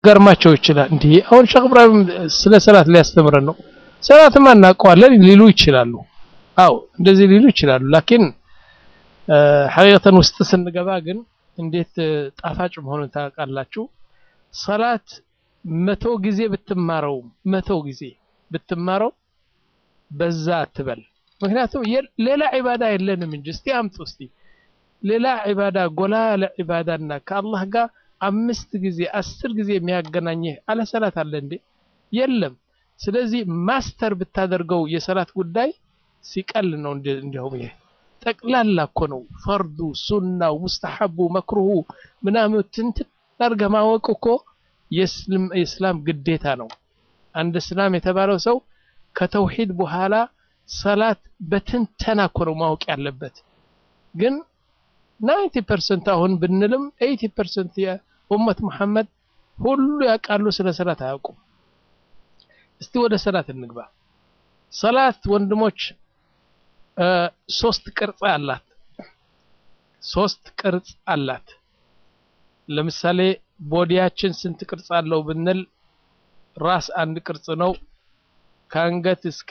ገርማቸው ይችላል። እንዲህ አሁን ሼክ ኢብራሂም ስለ ሰላት ሊያስተምረን ነው። ሰላትማ እናውቀዋለን ሊሉ ይችላሉ። አው እንደዚህ ሊሉ ይችላሉ። ላኪን ሐቂቀተን ውስጥ ስንገባ ግን እንዴት ጣፋጭ መሆኑን ታውቃላችሁ። ሰላት መቶ ጊዜ ብትማረው መቶ ጊዜ ብትማረው በዛ አትበል። ምክንያቱም ሌላ ዒባዳ የለንም እንጂ እስቲ አምጡ እስቲ ሌላ ዒባዳ ጎላ ያለ ዒባዳና ከአላህ ጋር አምስት ጊዜ አስር ጊዜ የሚያገናኝህ አለ ሰላት አለ እንዴ? የለም። ስለዚህ ማስተር ብታደርገው የሰላት ጉዳይ ሲቀል ነው። እንዲያውም ይሄ ጠቅላላ እኮ ነው። ፈርዱ፣ ሱናው፣ ሙስተሐቡ፣ መክሩሁ ምናምን ትንትን አድርገህ ማወቅ እኮ የእስላም ግዴታ ነው። አንድ እስላም የተባለው ሰው ከተውሂድ በኋላ ሰላት በትንተና እኮ ነው ማወቅ ያለበት። ግን ናይንቲ ፐርሰንት አሁን ብንልም ኤይቲ ፐርሰንት የኡመት መሐመድ ሁሉ ያውቃሉ፣ ስለ ሰላት አያውቁም። እስቲ ወደ ሰላት እንግባ። ሰላት ወንድሞች ሶስት ቅርጽ አላት። ሶስት ቅርጽ አላት። ለምሳሌ ቦዲያችን ስንት ቅርጽ አለው ብንል ራስ አንድ ቅርጽ ነው። ከአንገት እስከ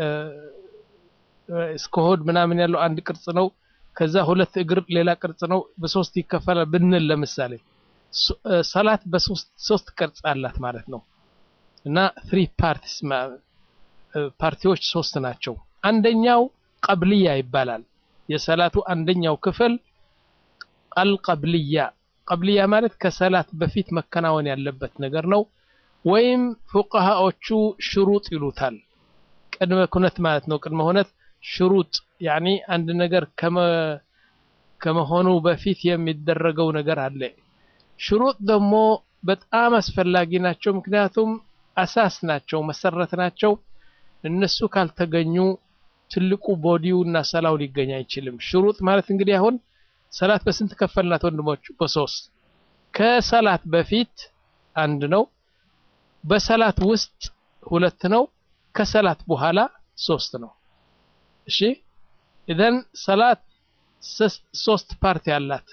እስከ ሆድ ምናምን ያለው አንድ ቅርጽ ነው። ከዛ ሁለት እግር ሌላ ቅርጽ ነው። በሶስት ይከፈላል ብንል ለምሳሌ ሰላት በሶስት ሶስት ቅርጽ አላት ማለት ነው። እና ትሪ ፓርቲስ ፓርቲዎች ሶስት ናቸው። አንደኛው ቀብልያ ይባላል። የሰላቱ አንደኛው ክፍል አልቀብልያ ቀብልያ ማለት ከሰላት በፊት መከናወን ያለበት ነገር ነው። ወይም ፉቀሃዎቹ ሽሩጥ ይሉታል። ቅድመ ኩነት ማለት ነው። ቅድመ ሁነት ሽሩጥ ያኒ አንድ ነገር ከመሆኑ በፊት የሚደረገው ነገር አለ። ሽሩጥ ደግሞ በጣም አስፈላጊ ናቸው። ምክንያቱም አሳስ ናቸው፣ መሰረት ናቸው። እነሱ ካልተገኙ ትልቁ ቦዲው እና ሰላው ሊገኝ አይችልም። ሽሩጥ ማለት እንግዲህ አሁን ሰላት በስንት ከፈልናት ወንድሞች? በሶስት ከሰላት በፊት አንድ ነው። በሰላት ውስጥ ሁለት ነው። ከሰላት በኋላ ሶስት ነው። እሺ ኢዘን ሰላት ሶስት ፓርቲ አላት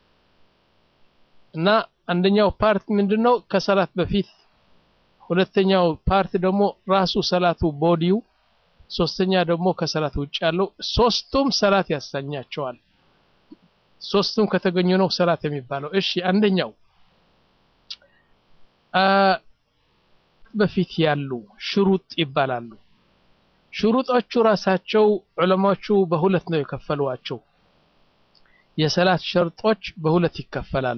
እና አንደኛው ፓርት ምንድነው? ከሰላት በፊት ሁለተኛው ፓርት ደግሞ ራሱ ሰላቱ ቦዲው፣ ሶስተኛ ደግሞ ከሰላት ውጭ ያለው ሶስቱም ሰላት ያሰኛቸዋል። ሶስቱም ከተገኙ ነው ሰላት የሚባለው። እሺ አንደኛው በፊት ያሉ ሽሩጥ ይባላሉ። ሽሩጦቹ ራሳቸው ዑለማዎቹ በሁለት ነው የከፈሏቸው። የሰላት ሸርጦች በሁለት ይከፈላሉ።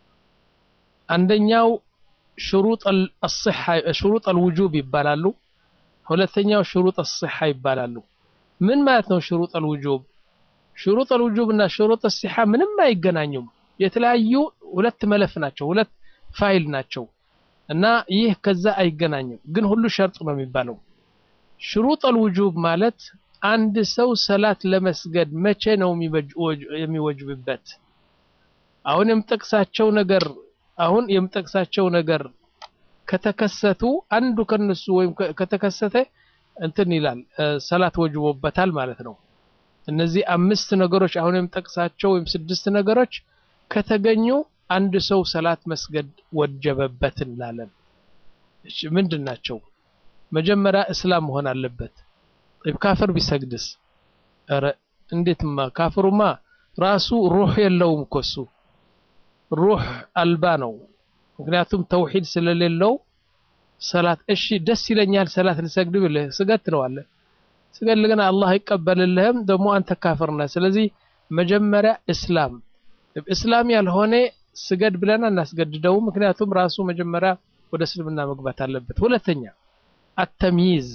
አንደኛው ሽሩጥ አልሲሐ ሽሩጥ አልውጁብ ይባላሉ። ሁለተኛው ሽሩጥ አልሲሐ ይባላሉ። ምን ማለት ነው ሽሩጥ አልውጁብ? ሽሩጥ አልውጁብ እና ሽሩጥ አልሲሐ ምንም አይገናኙም። የተለያዩ ሁለት መለፍ ናቸው፣ ሁለት ፋይል ናቸው እና ይህ ከዛ አይገናኝም። ግን ሁሉ ሸርጥ ነው የሚባለው። ሽሩጥ አልውጁብ ማለት አንድ ሰው ሰላት ለመስገድ መቼ ነው የሚወጅብበት? አሁን የምጠቅሳቸው ነገር አሁን የምጠቅሳቸው ነገር ከተከሰቱ አንዱ ከነሱ ወይም ከተከሰተ እንትን ይላል ሰላት ወጅቦበታል ማለት ነው። እነዚህ አምስት ነገሮች አሁን የምጠቅሳቸው ወይም ስድስት ነገሮች ከተገኙ አንድ ሰው ሰላት መስገድ ወጀበበት እንላለን። እሺ ምንድን ናቸው? መጀመሪያ እስላም መሆን አለበት። ካፍር ቢሰግድስ? ኧረ እንዴትማ ካፍሩማ ራሱ ሩህ የለውም እኮ እሱ ሩህ አልባ ነው። ምክንያቱም ተውሂድ ስለሌለው ሰላት እሺ ደስ ይለኛል ሰላት ልሰግድ ብለህ ስገድ ትለዋለህ። ስገድ ግን አላህ አይቀበልልህም፣ ደግሞ አንተ ካፍር ነህ። ስለዚህ መጀመሪያ እስላም እስላም ያልሆነ ስገድ ብለን አናስገድደውም። ምክንያቱም ራሱ መጀመሪያ ወደ እስልምና መግባት አለበት። ሁለተኛ አተምይዝ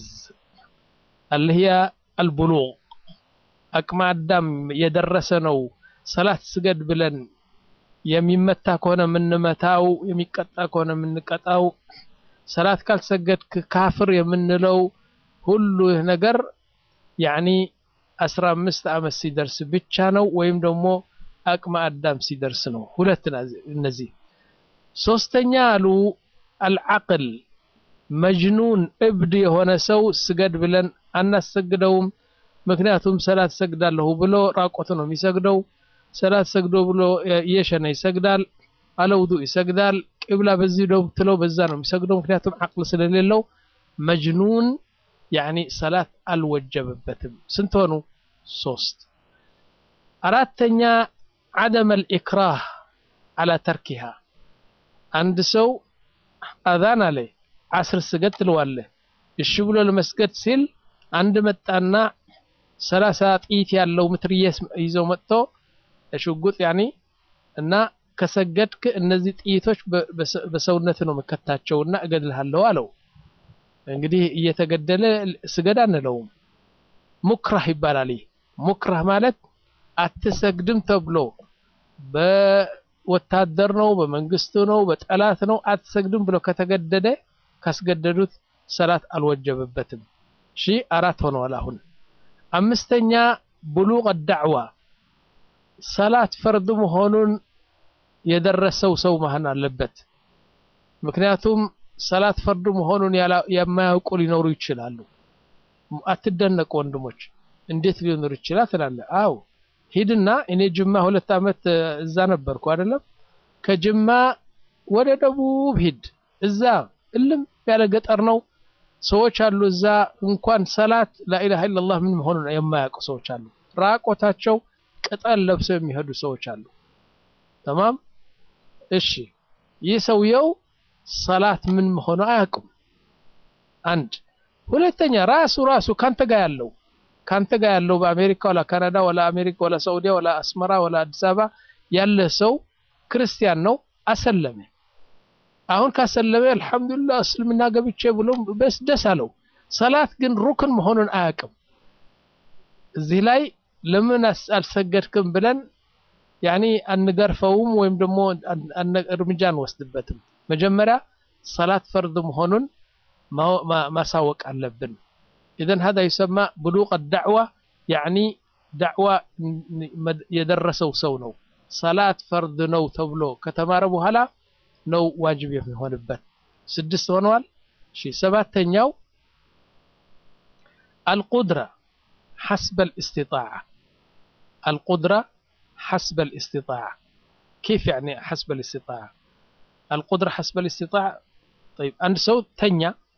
አልህያ አልቡሉግ አቅመ አዳም የደረሰ ነው። ሰላት ስገድ ብለን የሚመታ ከሆነ የምንመታው፣ የሚቀጣ ከሆነ የምንቀጣው፣ ሰላት ካልሰገድክ ካፍር የምንለው ሁሉ ይህ ነገር ያኒ አስራ አምስት ዓመት ሲደርስ ብቻ ነው ወይም ደግሞ አቅመ አዳም ሲደርስ ነው። ሁለት እነዚህ። ሶስተኛ አሉ አልዓቅል መጅኑን እብድ የሆነ ሰው ስገድ ብለን አናሰግደውም። ምክንያቱም ሰላት ሰግዳለሁ ብሎ ራቆት ነው የሚሰግደው። ሰላት ሰግዶ ብሎ እየሸነ ይሰግዳል። አለ ውዱእ ይሰግዳል። ቅብላ በዚህ ነው ብትለው በዛ ነው የሚሰግደው፣ ምክንያቱም ዓቅል ስለሌለው። መጅኑን ያኒ ሰላት አልወጀበበትም። ስንት ሆኑ? ሶስት። አራተኛ ዓደም አልኢክራህ አላ ተርኪሃ አንድ ሰው አዛን አለ ዓስር ስገድ ትለዋለህ። እሺ ብሎ ለመስገድ ሲል አንድ መጣና ሰላሳ ጥይት ያለው ምትርየስ ይዘው መጥቶ ሽጉጥ ያኒ እና ከሰገድክ እነዚህ ጥይቶች በሰውነት ነው መከታቸውና እገድልሃለሁ አለው። እንግዲህ እየተገደለ ስገድ አንለውም። ሙክራህ ይባላል። ይህ ሙክራህ ማለት አትሰግድም ተብሎ በወታደር ነው፣ በመንግስቱ ነው፣ በጠላት ነው አትሰግድም ብሎ ከተገደደ ካስገደዱት ሰላት አልወጀበበትም። እሺ አራት ሆነዋል። አሁን አምስተኛ ብሉቅ ዳዕዋ ሰላት ፈርድ መሆኑን የደረሰው ሰው መሆን አለበት። ምክንያቱም ሰላት ፈርድ መሆኑን የማያውቁ ሊኖሩ ይችላሉ። አትደነቁ ወንድሞች፣ እንዴት ሊኖር ይችላል ትላለህ? አው ሂድና እኔ ጅማ ሁለት ዓመት እዛ ነበርኩ አይደለም። ከጅማ ወደ ደቡብ ሂድ፣ እዛ እልም ያለ ገጠር ነው። ሰዎች አሉ እዛ እንኳን ሰላት ላኢላሃ ኢለላህ ምን መሆኑን የማያውቁ ሰዎች አሉ። ራቆታቸው ቅጠል ለብሰው የሚሄዱ ሰዎች አሉ። ተማም እሺ፣ ይህ ሰውየው ሰላት ምን መሆኑ አያውቅም። አንድ ሁለተኛ ራሱ ራሱ ካንተ ጋር ያለው ካንተ ጋር ያለው በአሜሪካ ወላ ካናዳ ወላ አሜሪካ ወላ ሳዑዲያ ወላ አስመራ ወላ አዲስ አበባ ያለ ሰው ክርስቲያን ነው፣ አሰለመ። አሁን ካሰለመ አልሐምዱሊላህ እስልምና ገብቼ ብሎ በስ ደስ አለው። ሰላት ግን ሩክን መሆኑን አያውቅም። እዚህ ላይ ለምን አልሰገድክም ብለን ያኒ አንገርፈውም ወይም ደግሞ እርምጃ አንወስድበትም። መጀመሪያ ሰላት ፈርድ መሆኑን ማሳወቅ አለብን። ኢዘን ሀዛ ይሰማ ብሉቅ ዳዕዋ ያኒ ዳዕዋ የደረሰው ሰው ነው። ሰላት ፈርድ ነው ተብሎ ከተማረ በኋላ ነው ዋጅብ የሚሆንበት። ስድስት ሆነዋል። እሺ ሰባተኛው አልቁድራ ሐስበ ልእስቲጣዓ አልቁድራ ሐስበ ልእስቲጣዓ ኬፍ ያኒ ሐስበ ልእስቲጣዓ አልቁድራ ሐስበ ልእስቲጣዓ ጠይብ አንድ ሰው ተኛ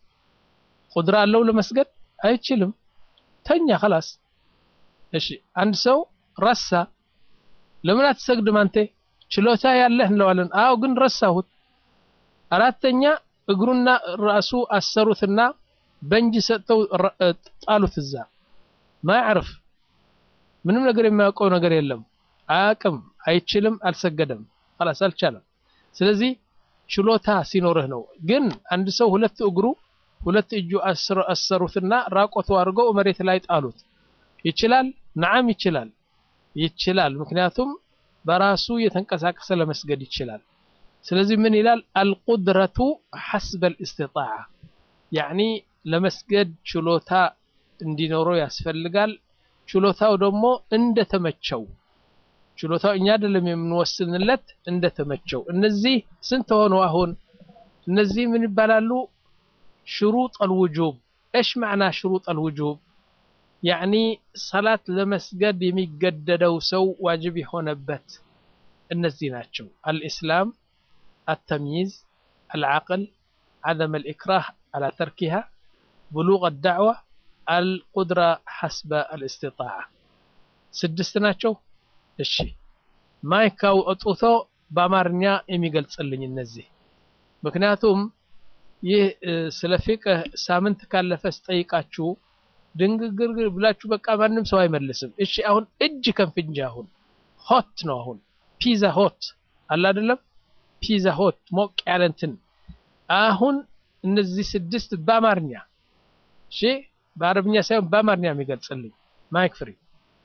ቁድራ አለው ለመስገድ አይችልም ተኛ خلاص እሺ አንድ ሰው ረሳ ለምን አትሰግድም አንተ ችሎታ ያለህ እንለዋለን አዎ ግን ረሳሁት አራተኛ እግሩና ራሱ አሰሩትና በእንጂ ሰጥተው ጣሉት እዛ ማያዕርፍ ምንም ነገር የሚያውቀው ነገር የለም አያቅም አይችልም አልሰገደም خلاص አልቻለም ስለዚህ ችሎታ ሲኖርህ ነው ግን አንድ ሰው ሁለት እግሩ ሁለት እጁ አሰሩትና ራቆቱ አድርገው መሬት ላይ ጣሉት ይችላል ነዓም ይችላል ይችላል ምክንያቱም በራሱ የተንቀሳቀሰ ለመስገድ ይችላል ስለዚህ ምን ይላል አልቁድረቱ ሐስበ ልእስትጣዓ ያኒ ለመስገድ ችሎታ እንዲኖረው ያስፈልጋል ችሎታው ደግሞ እንደተመቸው ችሎታው እኛ አይደለም የምንወስንለት እንደተመቸው እነዚህ ስንት ሆኑ አሁን እነዚህ ምን ይባላሉ ሽሩጥ አልውጁብ ايش معنى شروط الوجوب يعني ሰላት ለመስገድ የሚገደደው ሰው ዋጅብ የሆነበት እነዚህ ናቸው الاسلام التمييز العقل عدم الإكراه على تركها بلوغ الدعوة القدرة حسب الاستطاعة ስድስት ናቸው እሺ ማይካው እጡቶ በአማርኛ የሚገልጽልኝ እነዚህ ምክንያቱም ይህ ስለ ፊቅህ ሳምንት ካለፈ ስጠይቃችሁ ድንግግር ብላችሁ በቃ ማንም ሰው አይመልስም እሺ አሁን እጅ ከንፍንጅ አሁን ሆት ነው አሁን ፒዛ ሆት አለ አይደለም ፒዛ ሆት ሞቅ ያለ እንትን አሁን እነዚህ ስድስት በአማርኛ እሺ በአረብኛ ሳይሆን በአማርኛ የሚገልጽልኝ ማይክ ፍሪ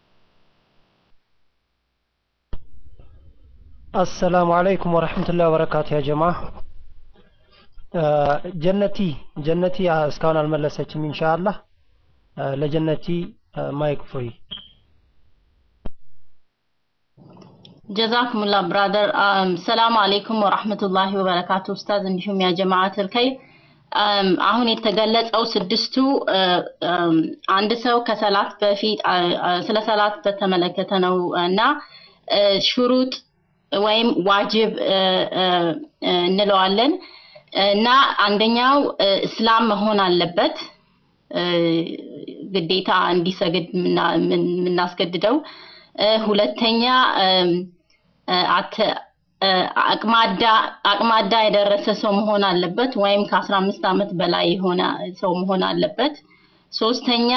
አሰላሙ አለይኩም ወረሕመቱላሂ ወበረካቱ ያ ጀማ ጀነቲ ጀነቲ እስካሁን አልመለሰችም ኢንሻአላህ ለጀነቲ ማይክ ፍሪ ጀዛኩሙላ ብራደር ሰላም አለይኩም ወራህመቱላሂ ወበረካቱ ኡስታዝ እንዲሁም ያ ጀማዓተል ኸይር አሁን የተገለጸው ስድስቱ አንድ ሰው ከሰላት በፊት ስለ ሰላት በተመለከተ ነው እና ሹሩጥ ወይም ዋጅብ እንለዋለን እና አንደኛው እስላም መሆን አለበት ግዴታ እንዲሰግድ የምናስገድደው ሁለተኛ አቅማዳ የደረሰ ሰው መሆን አለበት ወይም ከአስራ አምስት ዓመት በላይ የሆነ ሰው መሆን አለበት ሶስተኛ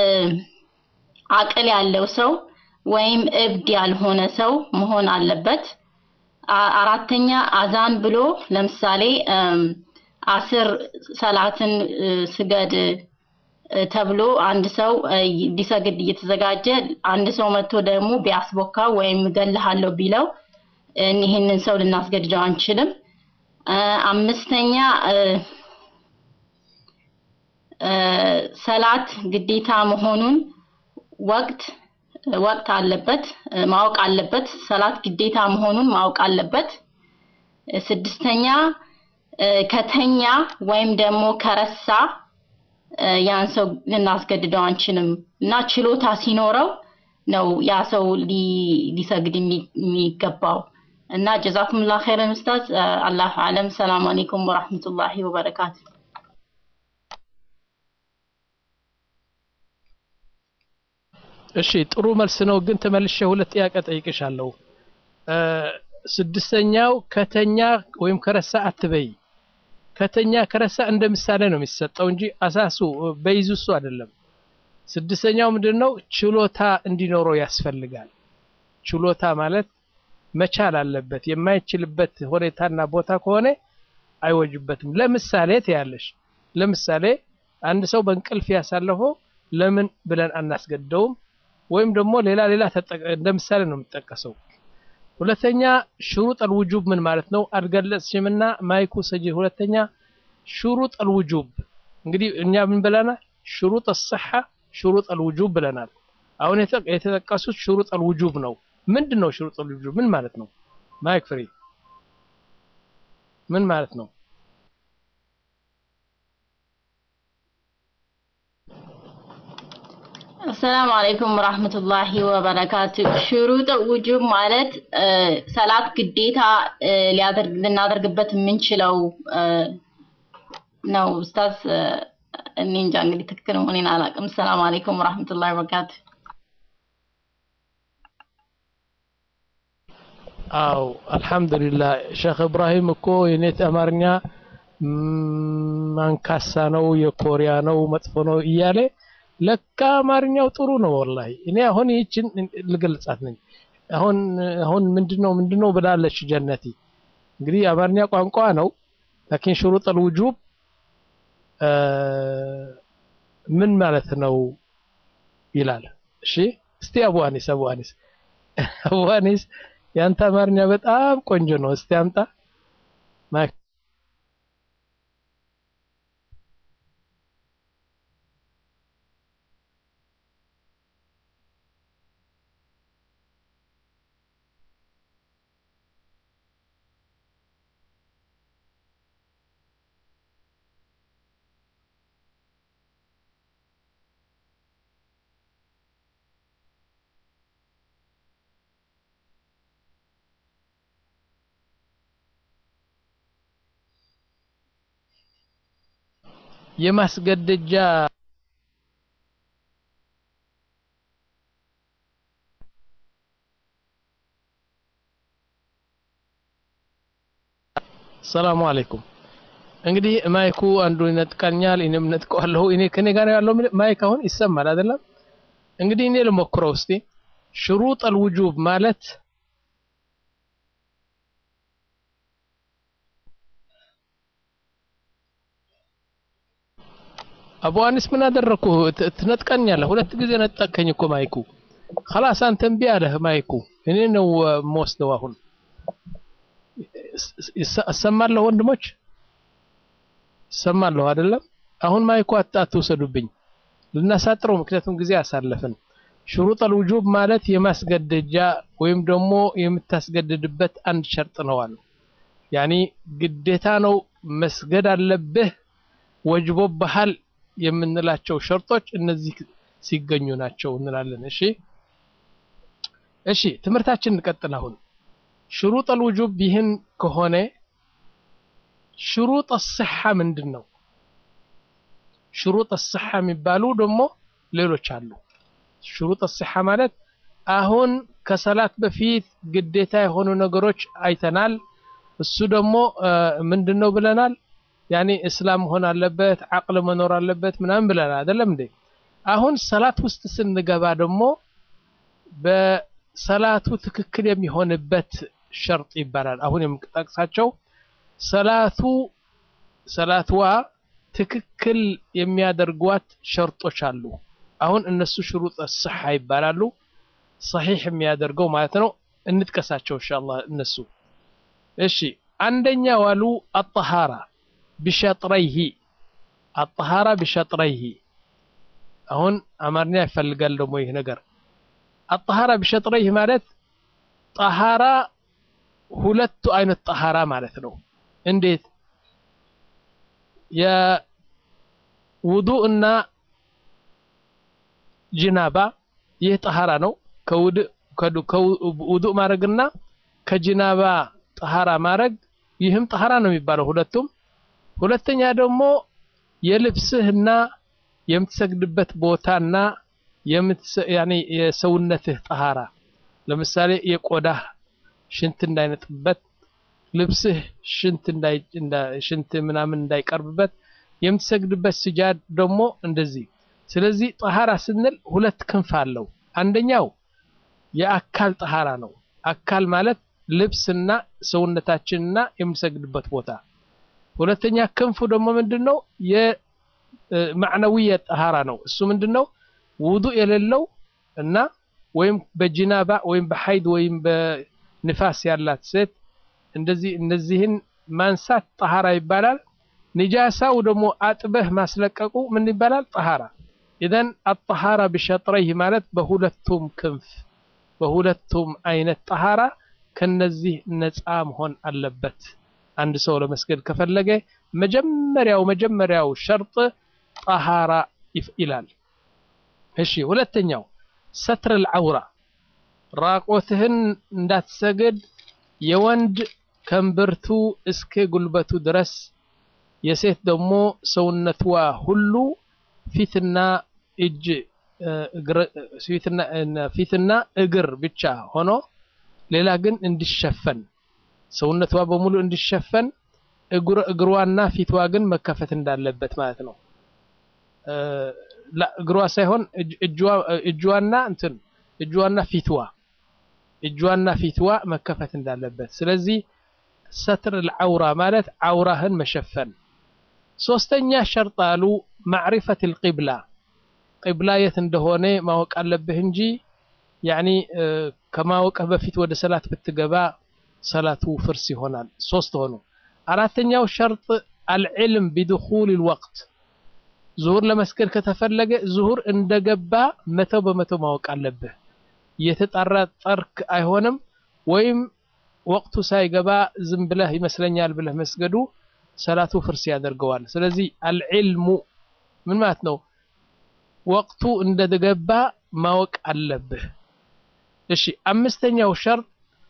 አቅል ያለው ሰው ወይም እብድ ያልሆነ ሰው መሆን አለበት አራተኛ አዛን ብሎ ለምሳሌ አስር ሰላትን ስገድ ተብሎ አንድ ሰው ሊሰግድ እየተዘጋጀ አንድ ሰው መጥቶ ደግሞ ቢያስቦካው ወይም እገልሃለሁ ቢለው ይህንን ሰው ልናስገድደው አንችልም አምስተኛ ሰላት ግዴታ መሆኑን ወቅት ወቅት አለበት ማወቅ አለበት ሰላት ግዴታ መሆኑን ማወቅ አለበት ስድስተኛ ከተኛ ወይም ደግሞ ከረሳ ያን ሰው ልናስገድደው አንችልም እና ችሎታ ሲኖረው ነው ያ ሰው ሊሰግድ የሚገባው እና ጀዛኩምላ ኸይረን ኡስታዝ አላሁ አለም ሰላም አለይኩም ወራህመቱላሂ ወበረካቱ እሺ ጥሩ መልስ ነው ግን ተመልሼ ሁለት ጥያቄ ጠይቅሻለሁ ስድስተኛው ከተኛ ወይም ከረሳ አትበይ ከተኛ ከረሳ እንደ ምሳሌ ነው የሚሰጠው እንጂ አሳሱ በይዙ እሱ አይደለም ስድስተኛው ምንድን ነው ችሎታ እንዲኖረው ያስፈልጋል ችሎታ ማለት መቻል አለበት የማይችልበት ሁኔታና ቦታ ከሆነ አይወጅበትም ለምሳሌ ትያለሽ ለምሳሌ አንድ ሰው በእንቅልፍ ያሳለፈው ለምን ብለን አናስገደውም ወይም ደግሞ ሌላ ሌላ እንደ ምሳሌ ነው የሚጠቀሰው ሁለተኛ ሽሩጥ አልውጁብ ምን ማለት ነው አልገለጽሽምና ማይኩ ሰጂ ሁለተኛ ሽሩጥ አልውጁብ እንግዲህ እኛ ምን ብለናል ሽሩጥ አስሐ ሽሩጥ አልውጁብ ብለናል አሁን የተጠቀሱት ሽሩጥ አልውጁብ ነው ምንድን ነው ሽሩጥ አልውጁብ ምን ማለት ነው ማይክ ፍሪ ምን ማለት ነው አሰላሙ አለይኩም ወራህመቱላሂ ወበረካቱ ሽሩጥ ውጁብ ማለት ሰላት ግዴታ ሊያደርግ ልናደርግበት የምንችለው ነው ኡስታዝ እኔ እንጃ እንግዲህ ትክክል መሆኔን አላውቅም ሰላም አለይኩም ወራህመቱላሂ ወበረካቱ አው አልহামዱሊላህ ሼክ ኢብራሂም እኮ የኔት አማርኛ ማንካሳ ነው የኮሪያ ነው መጥፎ ነው እያለ ለካ አማርኛው ጥሩ ነው ወላሂ እኔ አሁን ይችን ልገልጻት ነኝ አሁን አሁን ምንድነው ምንድነው ብላለች ጀነቲ እንግዲህ አማርኛ ቋንቋ ነው ላኪን ሽሩጥ الوجوب ምን ማለት ነው ይላል እሺ እስቲ አቡ አኒስ አቡ አኒስ አቡ አኒስ ያንተ አማርኛ በጣም ቆንጆ ነው እስቲ አምጣ የማስገደጃ ሰላሙ አለይኩም እንግዲህ ማይኩ አንዱ ይነጥቀኛል እኔም ነጥቀዋለሁ እኔ ከኔ ጋር ያለው ማይክ አሁን ይሰማል አይደለም እንግዲህ እኔ ልሞክረው እስቲ ሽሩጥ አልውጁብ ማለት አቡ አኒስ ምን አደረኩ ትነጥቀኛለህ ሁለት ጊዜ ነጠቀኝ እኮ ማይኩ خلاص አንተ እምቢ አለህ ማይኩ እኔ ነው የምወስደው አሁን እሰማለሁ ወንድሞች እሰማለሁ አይደለም አሁን ማይኩ አትውሰዱብኝ ልናሳጥረው ምክንያቱም ጊዜ አሳለፍን ሽሩጥ አልውጁብ ማለት የማስገደጃ ወይም ደግሞ የምታስገድድበት አንድ ሸርጥ ነው አሉ ያኒ ግዴታ ነው መስገድ አለብህ ወጅቦብሃል የምንላቸው ሸርጦች እነዚህ ሲገኙ ናቸው እንላለን እሺ እሺ ትምህርታችን እንቀጥል አሁን ሽሩጥ አልውጁብ ይህን ከሆነ ሽሩጥ አስሓ ምንድን ነው? ሽሩጥ አስሓ የሚባሉ ደግሞ ሌሎች አሉ። ሽሩጥ አስሓ ማለት አሁን ከሰላት በፊት ግዴታ የሆኑ ነገሮች አይተናል። እሱ ደግሞ ምንድን ነው ብለናል? ያኔ እስላም መሆን አለበት፣ አቅል መኖር አለበት ምናምን ብለናል አይደለም እንዴ? አሁን ሰላት ውስጥ ስንገባ ደግሞ በሰላቱ ትክክል የሚሆንበት ሸርጥ ይባላል። አሁን የምጠቅሳቸው ሰላቱ ሰላትዋ ትክክል የሚያደርጓት ሸርጦች አሉ። አሁን እነሱ ሽሩጥ ስሓ ይባላሉ። ሰሒሕ የሚያደርገው ማለት ነው። እንጥቀሳቸው ኢንሻአላህ እነሱ። እሺ አንደኛ ዋሉ አጠሃራ ቢሸጥረይሂ አጠሃራ ቢሸጥረይሂ። አሁን አማርኛ ይፈልጋል ደግሞ ይህ ነገር አጠሃራ ቢሸጥረይሂ ማለት ጠሃራ ሁለቱ አይነት ጠሃራ ማለት ነው። እንዴት የውዱእ እና ጅናባ ይህ ጠሃራ ነው። ከውዱእ ማድረግና ከጅናባ ጠሃራ ማድረግ ይህም ጠሃራ ነው የሚባለው ሁለቱም። ሁለተኛ ደግሞ የልብስህና የምትሰግድበት ቦታና ያኔ የሰውነትህ ጠሃራ ለምሳሌ የቆዳህ ሽንት እንዳይነጥበት ልብስህ ሽንት ሽንት ምናምን እንዳይቀርብበት የምትሰግድበት ስጃድ ደግሞ እንደዚህ። ስለዚህ ጠሃራ ስንል ሁለት ክንፍ አለው። አንደኛው የአካል ጠሃራ ነው። አካል ማለት ልብስና ሰውነታችንና የምንሰግድበት ቦታ። ሁለተኛ ክንፉ ደግሞ ምንድን ነው? የማዕነዊየ ጠሃራ ነው። እሱ ምንድን ነው? ውዱእ የሌለው እና ወይም በጅናባ ወይም በሐይድ ወይም በንፋስ ያላት ሴት እንደዚህ እነዚህን ማንሳት ጠሃራ ይባላል። ንጃሳው ደግሞ አጥበህ ማስለቀቁ ምን ይባላል? ጠሃራ። ኢዘን አጠሃራ ቢሸጥረይህ ማለት በሁለቱም ክንፍ በሁለቱም አይነት ጠሃራ ከነዚህ ነፃ መሆን አለበት። አንድ ሰው ለመስገድ ከፈለገ መጀመሪያው መጀመሪያው ሸርጥ ጠሃራ ይላል። እሺ ሁለተኛው ሰትር አልዐውራ ራቆትህን እንዳትሰግድ የወንድ ከእምብርቱ እስከ ጉልበቱ ድረስ የሴት ደግሞ ሰውነትዋ ሁሉ ፊትና እጅ ፊትና እግር ብቻ ሆኖ ሌላ ግን እንዲሸፈን ሰውነቷ በሙሉ እንዲሸፈን እግሯና ፊትዋ ግን መከፈት እንዳለበት ማለት ነው። እግሯ ሳይሆን እጇና እንትን እጇና ፊትዋ እጇና ፊትዋ መከፈት እንዳለበት። ስለዚህ ሰትር ልዐውራ ማለት ዐውራህን መሸፈን። ሶስተኛ ሸርጥ አሉ ማዕሪፈት ልቂብላ ቂብላ የት እንደሆነ ማወቅ አለብህ እንጂ ያኒ ከማወቅህ በፊት ወደ ሰላት ብትገባ ሰላቱ ፍርስ ይሆናል። ሶስት ሆኑ። አራተኛው ሸርጥ አልዕልም ቢድኹል ልወቅት ዙሁር ለመስገድ ከተፈለገ ዙሁር እንደገባ መቶ በመቶ ማወቅ አለብህ። እየተጠራጠርክ አይሆንም። ወይም ወቅቱ ሳይገባ ዝም ብለህ ይመስለኛል ብለህ መስገዱ ሰላቱ ፍርስ ያደርገዋል። ስለዚህ አልዕልሙ ምን ማለት ነው? ወቅቱ እንደገባ ማወቅ አለብህ። እሺ አምስተኛው ሸርጥ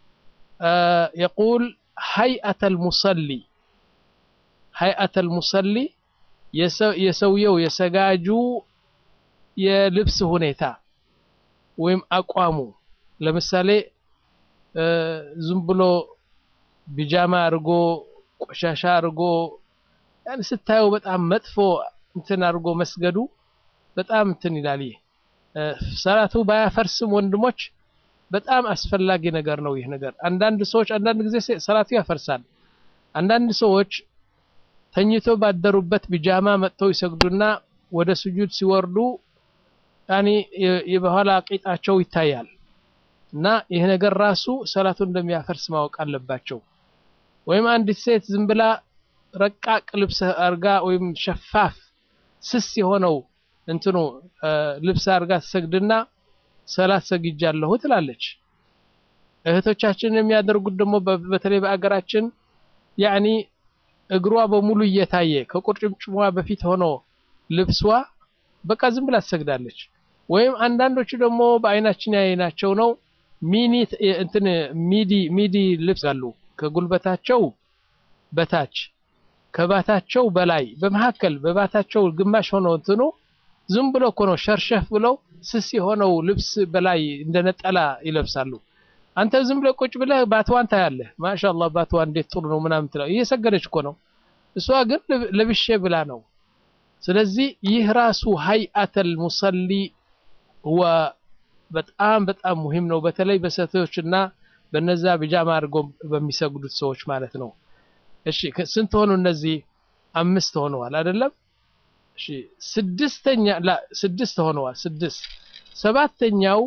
የቁል ሀይአተል ሙሰሊ ሀይአተል ሙሰሊ የሰውየው የሰጋጁ የልብስ ሁኔታ ወይም አቋሙ ለምሳሌ ዝም ብሎ ቢጃማ አድርጎ ቆሻሻ አድርጎ ያን ስታየው በጣም መጥፎ እንትን አድርጎ መስገዱ በጣም እንትን ይላል። ይህ ሰላቱ ባያፈርስም ወንድሞች በጣም አስፈላጊ ነገር ነው። ይህ ነገር አንዳንድ ሰዎች አንዳንድ ጊዜ ሰላቱ ያፈርሳል። አንዳንድ ሰዎች ተኝቶ ባደሩበት ቢጃማ መጥተው ይሰግዱና ወደ ስጁድ ሲወርዱ ያኔ የበኋላ ቂጣቸው ይታያል እና ይህ ነገር ራሱ ሰላቱን እንደሚያፈርስ ማወቅ አለባቸው። ወይም አንዲት ሴት ዝም ብላ ረቃቅ ልብስ አርጋ ወይም ሸፋፍ ስስ የሆነው እንትኑ ልብስ አርጋ ትሰግድና ሰላት ሰግጃለሁ ትላለች። እህቶቻችን የሚያደርጉት ደግሞ በተለይ በአገራችን ያኒ እግሯ በሙሉ እየታየ ከቁርጭምጭሟ በፊት ሆኖ ልብሷ በቃ ዝም ብላ ትሰግዳለች። ወይም አንዳንዶቹ ደግሞ በአይናችን ያየናቸው ነው ሚኒ እንትን ሚዲ ሚዲ ልብስ አሉ ከጉልበታቸው በታች ከባታቸው በላይ በመካከል በባታቸው ግማሽ ሆነው እንትኑ ዝም ብሎ እኮ ነው ሸርሸፍ ብለው ስስ የሆነው ልብስ በላይ እንደ ነጠላ ይለብሳሉ። አንተ ዝም ብለህ ቁጭ ብለህ ባትዋን ታያለህ። ማሻአላህ ባትዋ እንዴት ጥሩ ነው ምናምን ትለው እየሰገደች እኮ ነው። እሷ ግን ለብሼ ብላ ነው። ስለዚህ ይህ ራሱ ሀይአተል ሙሰሊ ወ በጣም በጣም ሙሂም ነው። በተለይ በሴቶችና በነዛ ቢጃማ አድርገው በሚሰግዱት ሰዎች ማለት ነው። እሺ ስንት ሆኑ እነዚህ? አምስት ሆነዋል አይደለም? እሺ ስድስተኛ ላ ስድስት ሆነዋል። ስድስት ሰባተኛው